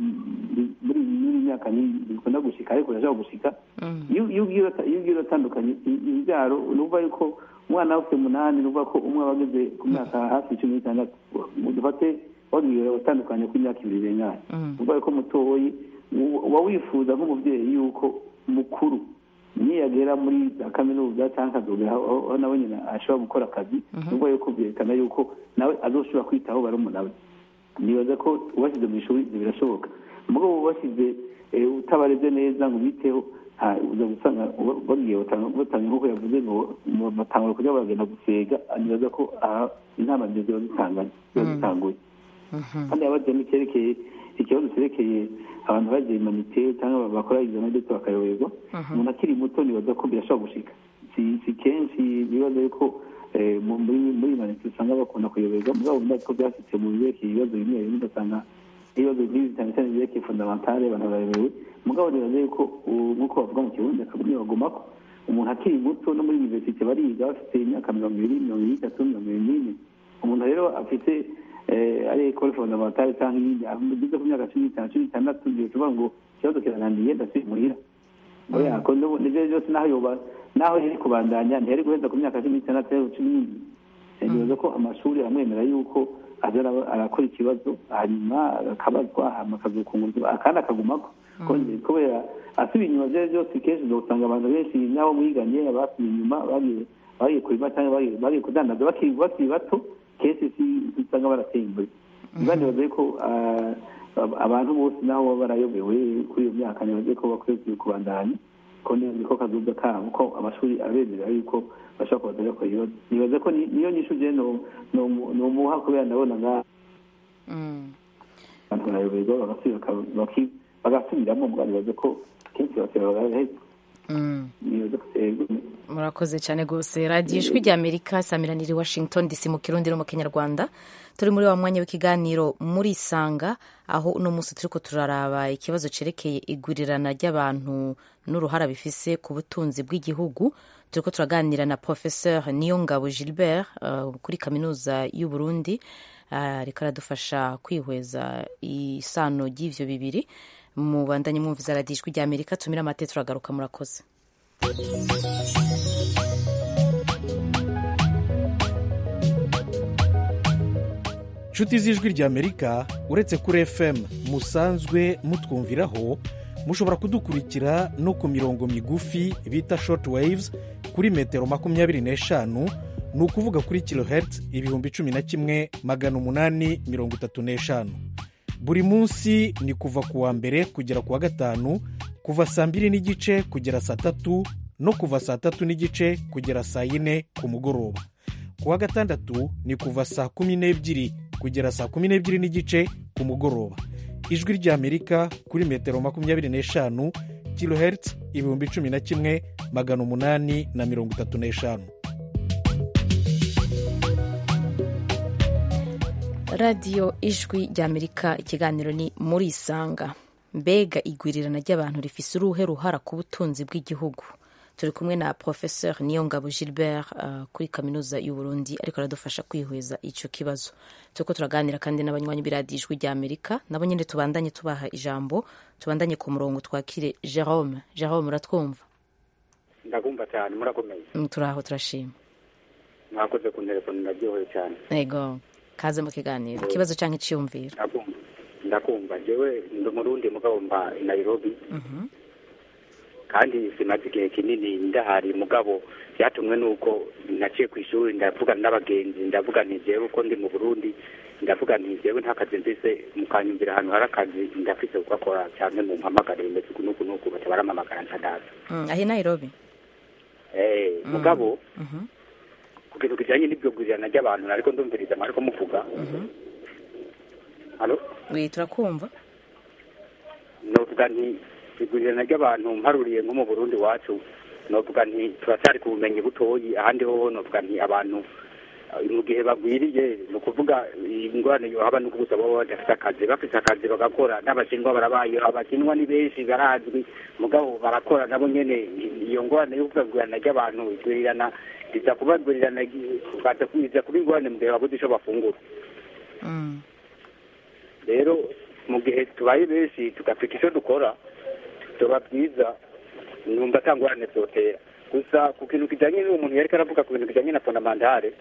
mm, muri muri iyi myaka ni- bikunda gushika ariko urashobora gushika iyo iyo ugiye urata- iyo ugiye uratandukanya i- ibyaro ni ukuvuga yuko umwana ufite umunani ni ukuvuga ko umwe aba ageze ku myaka hafi cumi n'itandatu dufate wagiye utandukanye ku myaka ibiri irenganye ni ukuvuga ko mutoyi u- uba wifuza nk'umubyeyi yuko mukuru niyagera muri za kaminuza cyangwa akazogera aho aho nawe nyine ashobora gukora akazi ni ukuvuga yuko byerekana yuko nawe azoshobora kwitaho barumuna we nibaza ko ubashyize mu ishuri ibyo birashoboka mugabo ubashyize eh, utabareze neza ngo ubiteho ha, uza gusanga uba- bagiye batanga batanga nk'uko yavuze ngo mu- batangura kujya bagenda gusega nibaza ko aha inama nziza ziba zitanganye ziba zitanguye kandi yabaze n'icyerekeye ikibazo cyerekeye abantu bagiye imanite cyangwa bakora ibyo nabyo bakayoberwa umuntu akiri muto nibaza ko birashobora gushika si si kenshi bibaza yuko eh, mu- muri muri imanite usanga bakunda kuyoberwa mugabo ndazi ko byashyitse mu birekeye ibibazo bimwe bimwe ugasanga ibibazo nk'ibi cyane cyane byerekeye fundamentale abantu barayobewe mugabo nibaza yuko ubu nk'uko bavuga mu kirundi akabuni bagomako umuntu akiri muto no muri universite bariga bafite imyaka mirongo ibiri mirongo ibiri n'itatu mirongo ibiri n'ine umuntu rero afite eh, ari ekole fondamentale cyangwa iyindi ageze ku myaka cumi n'itanu cumi n'itandatu ngiye kuvuga ngo ikibazo kiranandiye ndasubiye muhira oya ko n'ubu- nivyo byose naho yoba naho yari kubandanya ntiyari guheza ku myaka cumi n'itandatu cyangwa cumi n'ibiri Eh, nibaza ko amashuri aramwemera yuko aza araba- arakora ikibazo hanyuma akabazwa hanyuma akazokungurwa akandi akagumako Ko- kubera asubiye inyuma byari byose kenshi uzosanga abantu benshi n'abo mwiganye abasubiye inyuma bagiye bagiye kurima cyangwa bagiye- bagiye kudandaza bakiri bakiri bato kenshi si usanga barateye imbere niba nibaza ko ah, ab- abantu bose naho baba barayobewe kuri iyo myaka nibaze ko bakwiye kubandanya ko ni- niko kazuza kabo ko amashuri abemerera yuko bashobora kubaza bakora ibibazo nibaza ko ni- niyo nyishu je no- no- nomuha kubera ndabona nga Mm. abantu barayoberwa bagasubira baka- baki- bagasubiramo mbwa nibaza ko kenshi bakeba bagaheza Mm. nibaza ko yego murakoze cyane rwose radiyo ijwi rya amerika samiranira i washington dc mu kirundi no mu kinyarwanda turi muri wa mwanya w'ikiganiro muri isanga aho uno munsi turiko turaraba ikibazo cerekeye igurirana ry'abantu n'uruhara bifise ku butunzi bw'igihugu turiko turaganira na professeur niyongabo gilbert uh, kuri kaminuza y'u burundi uh, ariko aradufasha kwihweza isano ry'ivyo bibiri mubandanye mwumviza radiyo ijwi rya amerika tumire amate turagaruka murakoze nshuti z'ijwi ry'amerika uretse kuri fm musanzwe mutwumviraho mushobora kudukurikira no ku mirongo migufi bita short waves kuri metero makumyabiri n'eshanu ni ukuvuga kuri kilohertz ibihumbi cumi na kimwe magana umunani mirongo itatu n'eshanu buri munsi ni kuva ku wa mbere kugera ku wa gatanu kuva saa mbiri n'igice kugera saa tatu no kuva saa tatu n'igice kugera saa yine ku mugoroba ku wa gatandatu ni kuva saa kumi n'ebyiri kugera saa kumi n'ebyiri n'igice ku mugoroba ijwi ry'amerika kuri metero makumyabiri n'eshanu kilohertz ibihumbi cumi na kimwe magana umunani na mirongo itatu n'eshanu radiyo ijwi ry'amerika ikiganiro ni muri isanga mbega igwirirana ry'abantu rifise uruhe ruhara ku butunzi bw'igihugu turi kumwe na professeur niyongabo gilbert uh, kuri kaminuza y'u burundi ariko aradufasha kwihweza ico kibazo turiko turaganira kandi n'abanywanyi b'iradiyo ijwi ry'amerika nabo nyene tubandanye tubaha ijambo tubandanye ku murongo twakire jerome jerome uratwumva ndakumva cyane murakomeye Mm, turaho turashima mwakoze ku telefone ndaryoheye cyane ego kaze mu kiganiro ikibazo canke iciyumviro ndakumva ndakumva jewe ndi umurundi mugabo mba i nairobi Mhm. kandi simaze igihe kinini ndahari mugabo byatumwe n'uko naciye ku ishuri ndavugana n'abagenzi ndavuga nti jewe uko ndi mu burundi ndavuga nti jewe nta kazi mfise mukanyumvira ahantu hari akazi ndafise kugakora cyane mu mpamagare bimeze uku n'uku n'uku baca barampamagara ncadaza Mm, ahi nairobi Eh, mugabo Mhm. ku kintu kijanye n'ibyo gurirana ry'abantu nariko ndumviriza mwariko muvuga halo wi turakumva novuga nti igurirana ry'abantu mparuriye nko mu burundi wacu novuga nti turacyari ku bumenyi butoyi ahandi hoho novuga nti abantu eh, mu gihe bagwiriye ni ukuvuga ingorane yohaba nuko gusa baba badafite akazi bafite akazi bagakora n'abashinwa barabaye abakinwa ni benshi barazwi mugabo barakora nabo nyene iyo ngorane yo kugwirirana ry'abantu igwirirana riza kuba igwirirana riza kuba ingorane mu gihe babuze ico bafungura Mm. rero mu gihe tubaye benshi tugafika icyo dukora tuba byiza numva atangorane zotera gusa ku kintu kijyanye n'uwo muntu yariko aravuga ku bintu kijyanye na fondamentale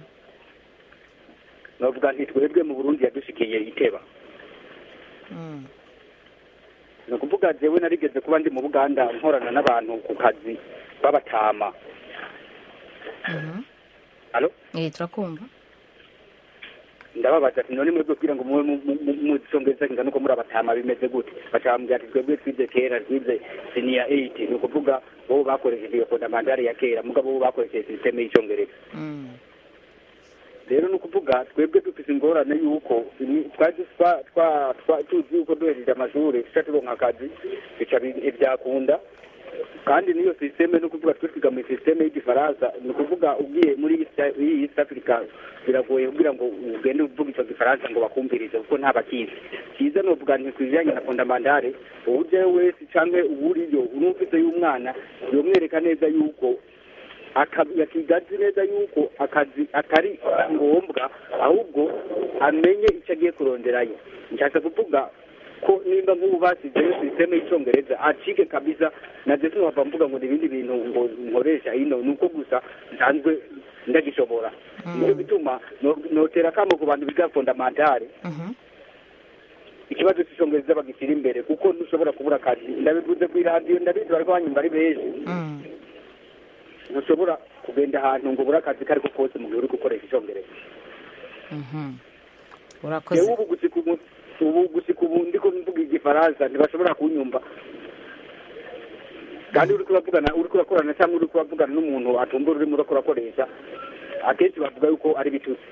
novuga nti twebwe mu burundi yadushikiye iteba Mm. ni ukuvuga jewe narigeze kuba ndi mu buganda nkorana n'abantu ku kazi b'abatama Mhm. Alo? Eh, turakumva ndababaza ati none mwebwe kugira ngo muwe muzisongeza ingana uko muri abatama bimeze gute baca bambwira ati twebwe twize kera twize siniya eyiti ni ukuvuga bo bakoresheje iyo fondamantare ya kera mugabo bo bakoresheje sisiteme y'icyongereza Mm. rero ni ukuvuga twebwe dufite ingorane y'uko ni- twari twa- twa- twa- tuzi yuko duhejeje amashuri tuca turonka akazi bica bi- ntibyakunda kandi n'iyo sisiteme ni ukuvuga twe twiga muri sisiteme y'igifaransa ni ukuvuga ugiye muri East- iyi east africa biragoye kugira ngo ugende uvuga icyo gifaransa ngo bakumvirize kuko nta bakizi cyiza ni uvuga nti ku bijyanye na fondamantare uwujyayo wese cyangwa uwuriyo unumvise y'umwana yomwereka neza yuko aka- yakiga azi neza yuko akazi atari ngombwa ahubwo amenye icyo agiye kuronderayo nshatse kuvuga ko nimba nk'ubu basizeyo sisiteme y'icyongereza acike kabisa naje sinova mvuga ngo ni ibindi bintu ngo nkoresha hino ni uko gusa nsanzwe ndagishobora nicyo bituma no- notera akamo ku bantu biga fondamentale Mhm. ikibazo cy'icyongereza bagishyira imbere kuko ntushobora kubura akazi ndabivuze ku iradiyo ndabizi bariko banyumva ari benshi Mm. ntushobora kugenda ahantu ngo ubure akazi kari ko kose mu gihe uri gukoresha icyongereza Mhm. yewe urakoze ubu gusika ubu ubu gusika ubu ndiko mvuga igifaransa ntibashobora kunyumva kandi uri kuravugana uri kurakorana cyangwa uri kuravugana n'umuntu atumva ururimi uri kurakoresha akenshi bavuga yuko ari bitutsi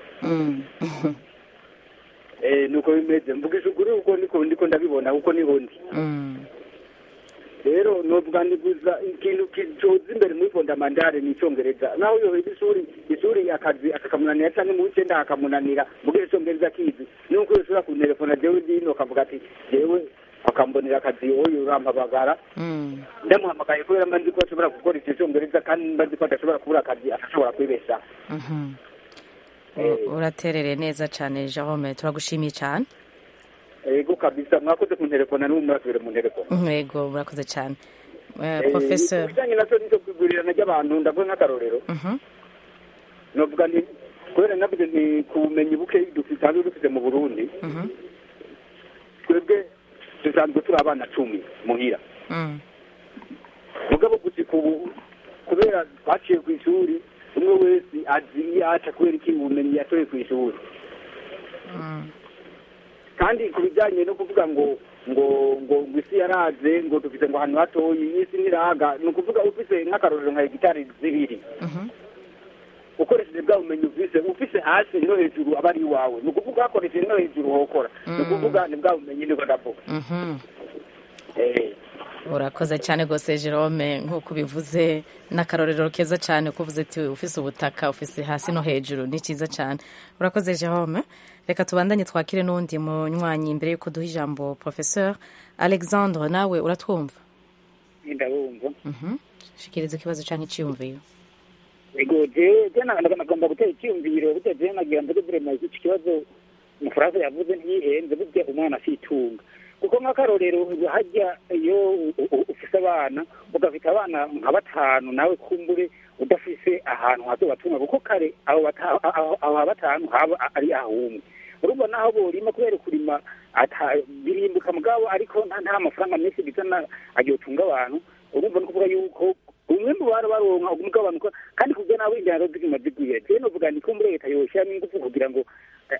eh nuko bimeze mvugisha ukuri uko niko ndiko ndabibona kuko niho ndi rero novuga niguza ikintu kicoza imbere muri fondamandare ni icongereza naho yoheza ishuri ishuri akazi akakamunanira canke mu wicenda akamunanira mugihe icongereza kizi nuko yoshobora kuntelefona jewe ndino akavuga ati jewe akambonera akazi oyo urampabagara ndamuhamagaye kubera mba nzi ko ashobora gukora ico congereza kandi mba nzi ko adashobora kubura akazi adashobora kwibeshaho uraterereye neza cyane jerome turagushimiye cyane ego kabisa mwakoze kuntelefona n'ubu murasubire mu ntelefona yego murakoze cyane professor ibijyanye na cyo kwigurirana ry'abantu ndavuga nk'akarorero novuga nti kubera navuze nti ku bumenyi buke dusanzwe dufite mu burundi twebwe dusanzwe turi abana cumi muhira mugabo gushika ubu kubera twaciye ku ishuri umwe wese azi iyo aca kubera iki ubumenyi yatoye ku ishuri kandi ku bijyanye no kuvuga ngo ngo ngo ngo isi yaraze ngo dufite ngo ahantu hatoyi isi ntiraga ni ukuvuga ufise nk'akarorero nka hegitari zibiri ukoresheje bwa bumenyi ufise ufise hasi no hejuru aba ari iwawe ni ukuvuga hakoresheje no hejuru hokora ni ukuvuga ni bwa bumenyi niko ndavuga urakoze cyane rwose jerome nk'uko ubivuze n'akarorero keza cyane ko uvuze ati ufise ubutaka ufise hasi no hejuru ni cyiza cyane urakoze jerome reka tubandanye twakire n'undi munywanyi mbere y'uko duha ijambo professeur alexandre nawe uratwumva ndabumva shikiriza ikibazo cyangwa icyiyumviro ego jewe je nagomba gutera icyiyumviro burya jewe nagira mvuge vrema iki kibazo umufaransa yavuze ntiyihenze burya umwana asitunga kuko nk'akarorero hajya iyo ufise abana ugafite abana nka batanu nawe kumbure udafise ahantu hazobatunga kuko kare aho batanu haba ari ahumwe urumva naho borima kubera kurima birimbuka mugabo ariko nta mafaranga menshi bizana agiyotunga abantu urumva no kuvuga yuko umwe mu bari baronka umugabanuka kandi kugira nawe indaharo ziguma zigwira jewe novuga ni kumbure leta yoshiramo ingufu kugira ngo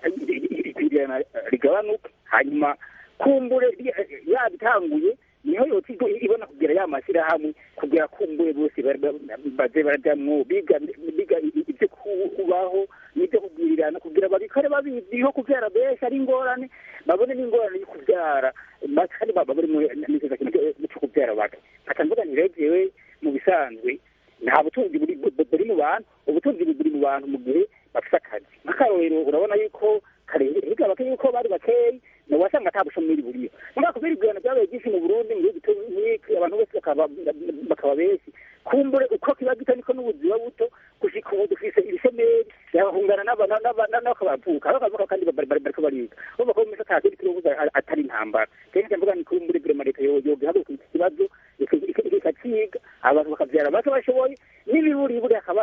ikwirana rigabanuke hanyuma kumbure yabitanguye niho yoti ibona kugira ya mashyirahamwe kugira kumbure bose baze barajamwo biga biga ibyo kubaho n'ibyo kugwirirana kugira babikore babiziho kubyara benshi ari ingorane babone n'ingorane yo kubyara kandi babone n'ikiza cyo kubyara bake nkata mvuga ni rero jewe mu bisanzwe nta butunzi buri mu bantu ubutunzi buri mu bantu mu gihe bafite akazi nk'akarorero urabona yuko kare hirya bake yuko bari bakeyi nawe wasanga ata bushomeri buriyo mugabo kubera ibigano byabaye byinshi mu burundi mu gihugu nk'iki abantu bose bakaba benshi kumbure uko kiba gito niko n'ubuzima buto gushika ubu dufise ibishomeri yabahungana n'akabavuka bakavuka kandi bariko bariga urumva ko misa atari kirobuza atari intambara kenshi mvuga ni kumbure vrema leta yogihaguruka iki kibazo ikaciga abantu bakavyara bake bashoboye n'ibiburiburi hakaba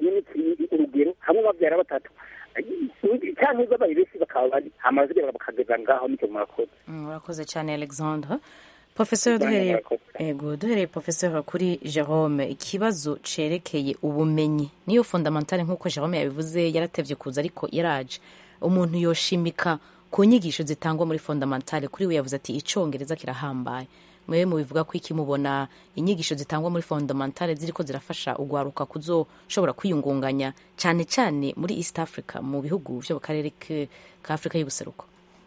urugero hamwe bavyara batatu cyangwa babaye benshi bakaba bari hamaze bakageza ngaho nicyo murakoze urakoze cyane alexandre professeur duhereye ego duhereye professeur kuri jerome ikibazo cerekeye ubumenyi niyo fondamentale nk'uko jerome yabivuze yaratevye kuza ariko yaraje umuntu yoshimika ku nyigisho zitangwa muri fondamentale kuri we yavuze ati icongereza kirahambaye mwewe mubivuga ko iki mubona inyigisho zitangwa muri fondamentale ziriko zirafasha ugwaruka kuzoshobora kwiyungunganya cyane cyane muri east africa mu bihugu vyo mu karere ka afurika y'ubuseruko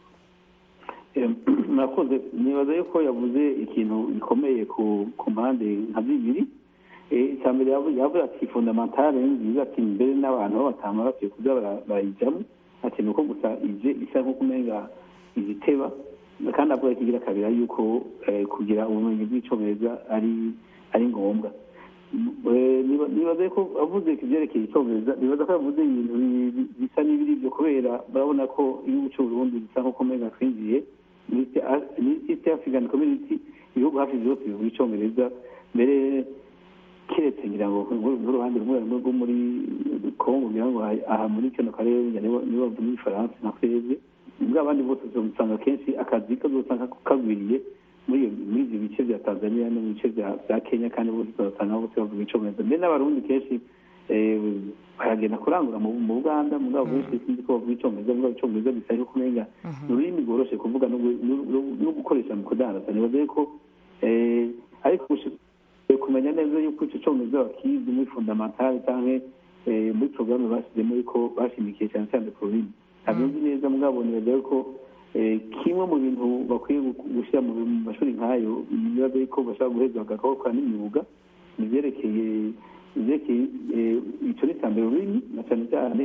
murakoze nibaza yuko yavuze ikintu gikomeye ku mpande nka bibiri icya mbere yavuze ati fondamentale ni nziza ati mbere n'abantu b'abatama bakwiye kuza barayijyamo ati ni uko gusa ije isa nk'uko umenga iziteba kandi avuga kigira kabiri yuko kugira ubumenyi bw'icyongereza ari ari ngombwa nibaza ko avuze ku byerekeye icyongereza nibaza ko yavuze ibintu bisa n'ibiri byo kubera barabona ko igihugu cy'uburundi bisa nk'uko umenga twinjiye muri east african community ibihugu hafi byose bivuga icyongereza mbere keretse ngira ngo n'uruhande rumwe rumwe rwo muri kongo ngira ngo aha muri kano karere nibo bavuga igifaransa na twebwe muri abandi bose usanga kenshi akazi kazosanga kagwiriye muri muri ibyo bice bya tanzania no mu bice bya kenya kandi bose uzasanga bose bavuga icyongereza mbere n'abarundi kenshi baragenda kurangura mu buganda mu bwabo benshi sinzi ko bavuga icyongereza mugabo icyongereza bisa ariko kumenga ni ururimi rworoshye kuvuga no gukoresha mu kudandaza nibaze ko ariko kumenya neza yuko icyo cyongereza bakizi muri fundamentale cyangwa muri porogaramu bashyizemo yuko bashimikiye cyane cyane ku rurimi ntabwo nzi neza mugabo nibaza yuko kimwe mu bintu bakwiye gushyira mu mashuri nk'ayo nibaza yuko bashobora guheza bagakora n'imyuga ni ibyerekeye ibyerekeye icyo ni mbere ururimi na cyane cyane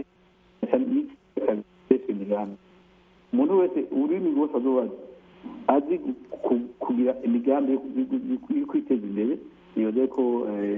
imigambi umuntu wese ururimi rwose azubaza azi kugira imigambi yo kwiteza imbere nibaza ko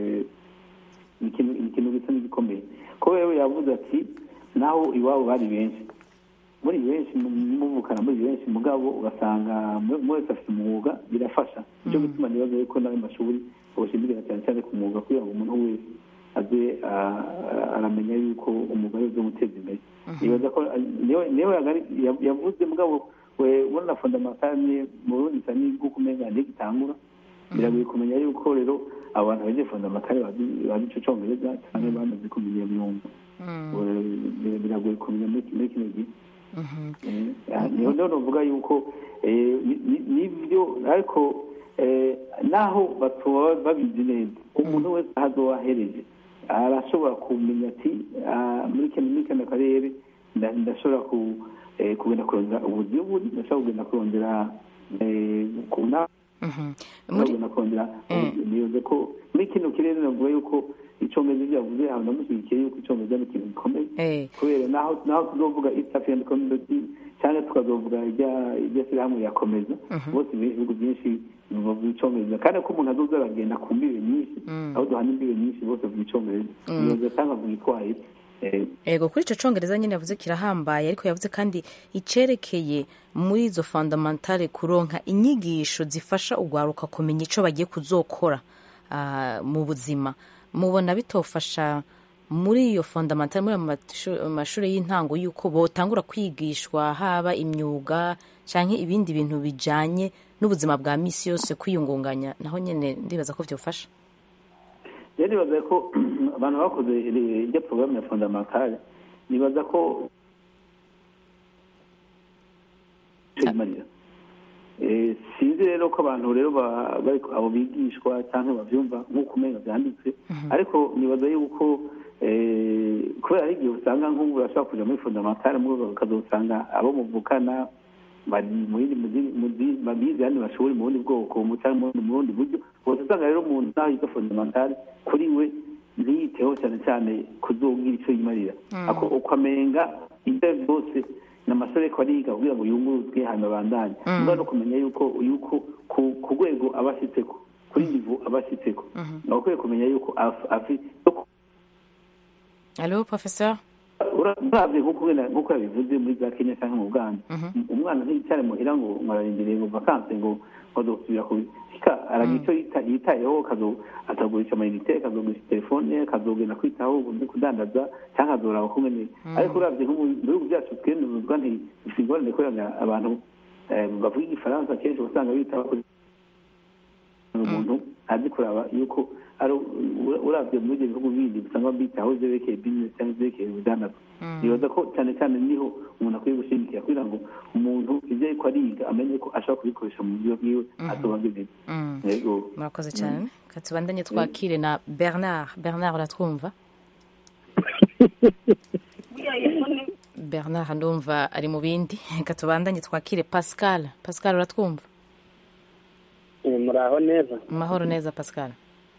ni ikintu gisa n'igikomeye ko rero yavuze ati naho iwabo bari benshi muri benshi muvukana muri benshi mugabo ugasanga wese afite umwuga birafasha nicyo gituma nibaza yuko n'ayo mashuri bawushyigikira cyane cyane ku mwuga kugira ngo umuntu wese aze aramenya yuko umwuga ari uzo guteza imbere nibaza ko niyo yavuze mugabo we ubona fondamentale mu burundi isa n'iguka umenga ntigitangura biragoye kumenya yuko rero abantu bagiye fondamentale bazi ico congereza cyangwa bamaze kumenya imyumva biragoye kumenya muri kino gihe niho niho novuga yuko nibyo ariko naho batoba babizi neza umuntu wese ahazoba ahereje arashobora kumenya ati muri kano karere ndashobora kugenda kurondera ubuzi buri ndashobora kugenda kurondera ku nama kugenda kurondera niyoze ko muri kino kirere navuga yuko icongereza byavuze ahantu namushyigikiye yuko icongereza ni ikintu gikomeye kubera naho naho tuzovuga east african community cyangwa tukazovuga irya shyirahamwe yakomeza bose ibihugu byinshi bavuga icongereza kandi ko umuntu azoza aragenda ku mbibe nyinshi aho duhana imbibe nyinshi bose bavuga icongereza niyoze cyangwa avuga itwaye ego kuri icyo cyongereza nyine yavuze kirahambaye ariko yavuze kandi icyerekeye muri izo fondamentale kuronka inyigisho zifasha urwaruka kumenya icyo bagiye kuzokora mu buzima mubona bitofasha muri iyo fondamentale muri ayo mashuri y'intango y'uko botangura kwigishwa haba imyuga cyangwa ibindi bintu bijyanye n'ubuzima bwa minsi yose kwiyungunganya naho nyine ndibaza ko byofasha rero nibaza ko abantu bakoze irya porogaramu ya fondamentale nibaza ko marira sinzi rero ko abantu rero abo bigishwa cyangwa babyumva nk'uko umenya byanditse ariko nibaza yuko kubera hari igihe usanga nk'ubu urashobora kujya muri fondamentale ukazasanga abo muvukana bari bize yandi mashuri mu bundi bwoko cyangwa mu bundi buryo bose usanga rero umuntu naho yiga fondamentale kuri we ntiyiteho cyane cyane kuzubwira icyo yimarira ukamenga ibyo byose ni amasore ariko ariga kugira ngo yunguruzwe hanyuma abandanye niba no kumenya yuko yuko ku rwego aba ashyitseko kuri nivo aba ashyitseko ni ukwiye kumenya yuko afite alo professeur urabye nk'uko yabivuze muri za kenya cyangwa mu buganda umwana ntiyicyare muhira ngo mwararindiriye ngo vakanse ngo bazosubira kubika aragira icyo yitayeho akagurisha amayinite akazogurisha telefone akazogenda kwitaho no kudandaza cyangwa akazoraba kumwe neza ariko urabye nko mu bihugu byacu twe nubwo ntibifite ingorane kubera abantu bavuga igifaransa kenshi usanga bitaho kuri umuntu azi kuraba yuko urabye muri ibyo bihugu bindi usanga bitaho byerekeye bizinesi cyangwa byerekeye ubudandaza nibaza ko cyane cyane niho umuntu akwiye gushimikira kugira ngo umuntu ibyo ariko ariga amenye ko ashobora kubikoresha mu buryo bwiwe asobanurire murakoze cyane katubandanye twakire na bernard bernard uratwumva bernard ndumva ari mu bindi katubandanye twakire pascal pascal uratwumva muraho neza mahoro neza pascal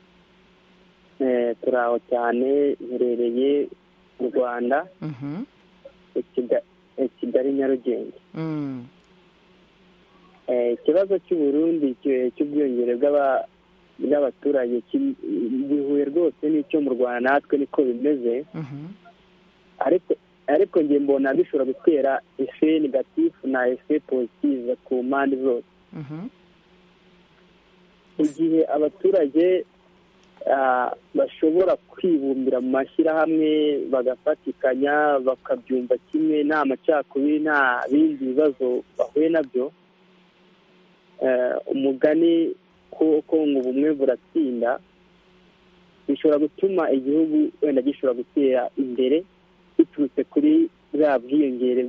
turaho cyane iherereye mu rwanda kigali nyarugenge ikibazo cy'uburundi cy'ubwiyongere bw'abaturage gihuye rwose n'icyo mu rwanda natwe niko bimeze ariko ariko njye mbona bishobora gutera efe negatifu na efe positive ku mpande zose igihe abaturage bashobora kwibumbira mu mashyirahamwe bagafatikanya bakabyumva kimwe nta macakubiri nta bindi bibazo bahuye nabyo umugani ko ngo ubumwe buratsinda bishobora gutuma igihugu wenda gishobora gutera imbere biturutse kuri bwa bwiyongere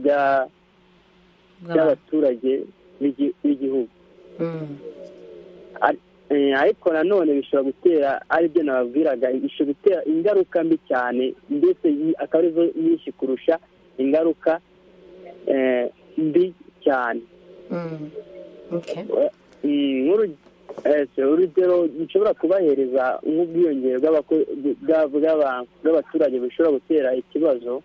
bw'abaturage b'igihugu Eh, ariko nanone bishobora gutera aribyo nababwiraga bishobora gutera ingaruka mbi cyane ndetse yi- akaba arizo nyinshi kurusha ingaruka eh, mbi cyane Okay. Mm, nk'uru- eh, so, urugero nshobora kubahereza nk'ubwiyongere bw'abako- bwa- bw'aba- bw'abaturage bushobora gutera ikibazo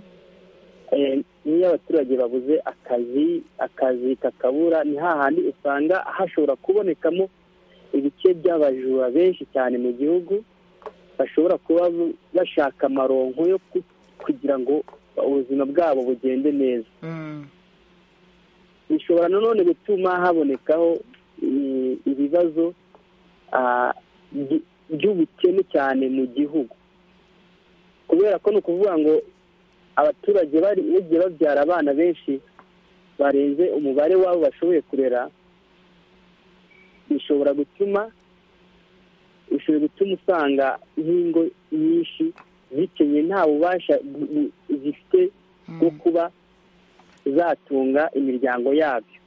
Eh, niyo abaturage babuze akazi akazi kakabura ni hahandi usanga hashobora kubonekamo ibice by'abajura benshi cyane mu gihugu bashobora kuba bashaka amaronko yo ku- kugira ngo ubuzima bwabo bugende neza bishobora nanone gutuma habonekaho eh, ibibazo ah, by- by'ubukene cyane mu gihugu kubera ko ni ukuvuga ngo abaturage bari bagiye babyara abana benshi barenze umubare wabo bashoboye kurera bishobora gutuma bishobora gutuma usanga nk'ingo nyinshi zikenye nta bubasha bu- bu- zifite bwo kuba zatunga imiryango yabyo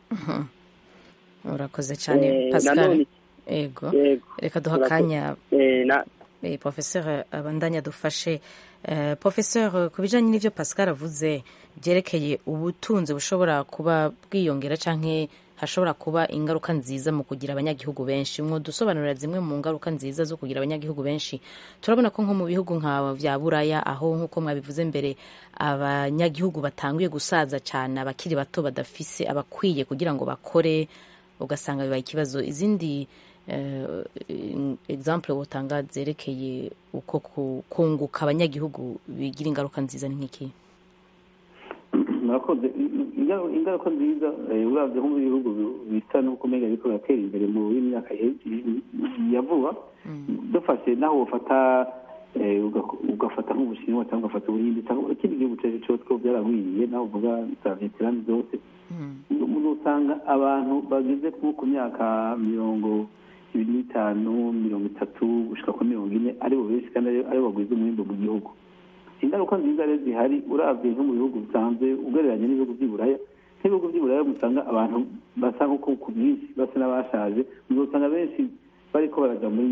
urakoze cyane Eh, pascal nanone- ego Yego. reka duha Urakoze. akanya Eh, na- eh, professeur abandanya dufashe Eh, professeur ku bijyanye n'ibyo pascal avuze byerekeye ubutunzi bushobora kuba bwiyongera cyangwa hashobora kuba ingaruka nziza mu kugira abanyagihugu benshi mwo dusobanurira zimwe mu ngaruka nziza zo kugira abanyagihugu benshi turabona ko nko mu bihugu nka bya buraya aho nk'uko mwabivuze mbere abanyagihugu batanguye gusaza cyane abakiri bato badafise abakwiye kugira ngo bakore ugasanga bibaye ikibazo izindi eh, example wotanga zerekeye uko ku- kunguka abanyagihugu bigira ingaruka nziza ni nk'iki murakoze Inga- ingaruka nziza eh, uravye nko mu bihugu bi- bisa n'uko umenga biriko biratera imbere mu myaka ihe- ya vuba dufashe naho wofata eh, uga- ugafata nk'ubushinwa cyangwa ugafata ubuhindi cyangwa ikindi gihugu cyaje cyose ko byaragwiriye naho uvuga za veterani zose umuntu usanga abantu bageze nko ku myaka mirongo ibiri n'itanu mirongo itatu gushika kuri mirongo ine aribo benshi kandi ari- aribo bagwiza umwimbu mu gihugu ingaruka nziza rero zihari urabye nko mu bihugu bisanzwe ugereranya n'ibihugu by'i buraya nk'ibihugu by'i buraya musanga abantu basa nk'uko ku bwinshi basa n'abashaje uzasanga benshi bariko baraja muri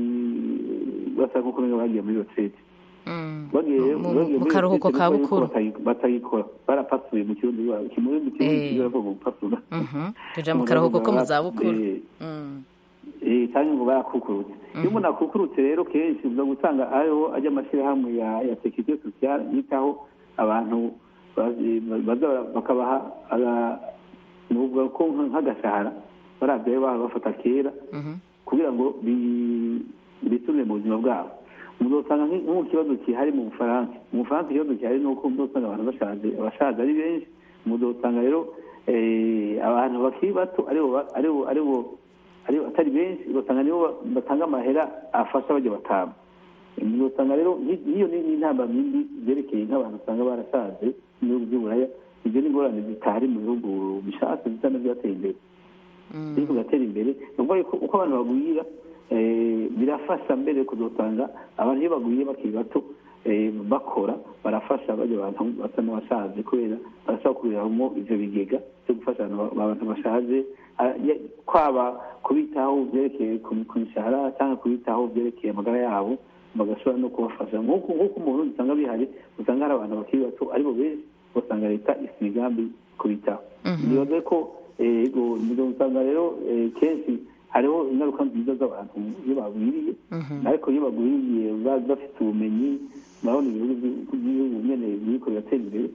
basa nk'uko benga bagiye muri retraite bagiye Mu- bagiye mu muri karuhuko retraite ka nuko yuko bukuru. batayi- batayikora barapasuye mu kirundi iwabo kimwe mu kirundi Eh. kiravuga gupasura Mhm. tuja mu karuhuko ko mu zabukuru Mm. eh cyangwa ngo barakukurutse iyo umuntu akukurutse rero kenshi uza gusanga ariho ajya amashyirahamwe ya ya sekirite sosiyale yitaho abantu bazi- baza bara- bakabaha aga- nuvuga ko nka- nk'agashahara barabyayo baba bafata kera kugira ngo bi- bisunire mu buzima bwabo muzosanga nk- nk'uko ikibazo kihari mu bufaransa mu bufaransa ikibazo gihari ni uko muzosanga abantu bashaje abashaje ari benshi muzosanga rero eh, abantu bakiri bato aribo ba- aribo aribo aribo atari benshi ugasanga nibo ba- batanga amahera afasha bajya batama muzosanga rero nki- nk'iyo ni intamba mbi zerekeye nk'abantu usanga barashaje mu bihugu by'uburaya ibyo ni ingorane zitari mu bihugu bishatse bisa n'ibyateye imbere ariko bigatera imbere ni ukuvuga yuko uko abantu bagwira eh, birafasha mbere kuzosanga abantu iyo bagwiye bakiri bato eh, bakora barafasha bajya abantu basa n'abashaje kubera barashobora kubiriramo ivyo bigega byo gufasha abantu abantu bashaje Ah, ya- kwaba kubitaho byerekeye ku ku mishahara cyangwa kubitaho byerekeye amagara yabo bagashobora no kubafasha nk'uko nk'uko umuntu usanga bihari usanga hari abantu bakiri bato aribo benshi ugasanga leta ifite imigambi kubitaho nibaze ko eh, ego nizo usanga rero eh, kenshi hariho ingaruka nziza z'abantu iyo bagwiriye ariko iyo bagwiriye ba- bafite ubumenyi murabona ibihugu by- by'ibihugu nyene biriko biratera imbere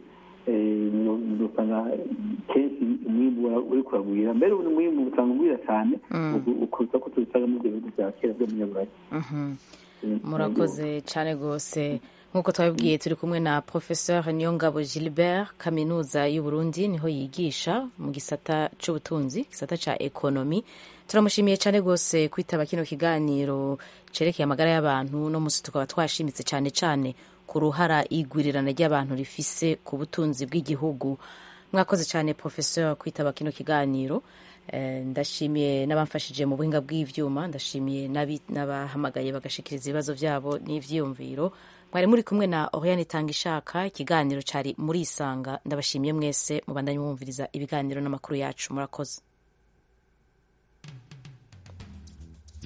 eh, usanga kenshi umwimbu ura- uriko uragwira mbere ubu umwimbu usanga ugwira cyane ukuza ko tubisanga mu byo bihugu bya kera byo mu nyaburayi Mhm. murakoze cyane rwose nk'uko twabibwiye turi kumwe na professeur niyongabo gilbert kaminuza y'u Burundi niho yigisha mu gisata c'ubutunzi gisata ca ekonomi turamushimiye cyane rwose kwitaba kino kiganiro cerekeye amagara y'abantu no musi tukaba twashimitse cyane cyane ku ruhara igwirirana ry'abantu rifise ku butunzi bw'igihugu mwakoze cyane professeur kwitaba kino kiganiro Eh, ndashimiye n'abamfashije mu buhinga bw'ivyuma ndashimiye n'abi- n'abahamagaye bagashikiriza ibibazo byabo n'ivyiyumviro mwari muri kumwe na Oriane Tangishaka ikiganiro cari muri isanga ndabashimiye mwese mubandanye mwumviriza ibiganiro n'amakuru yacu murakoze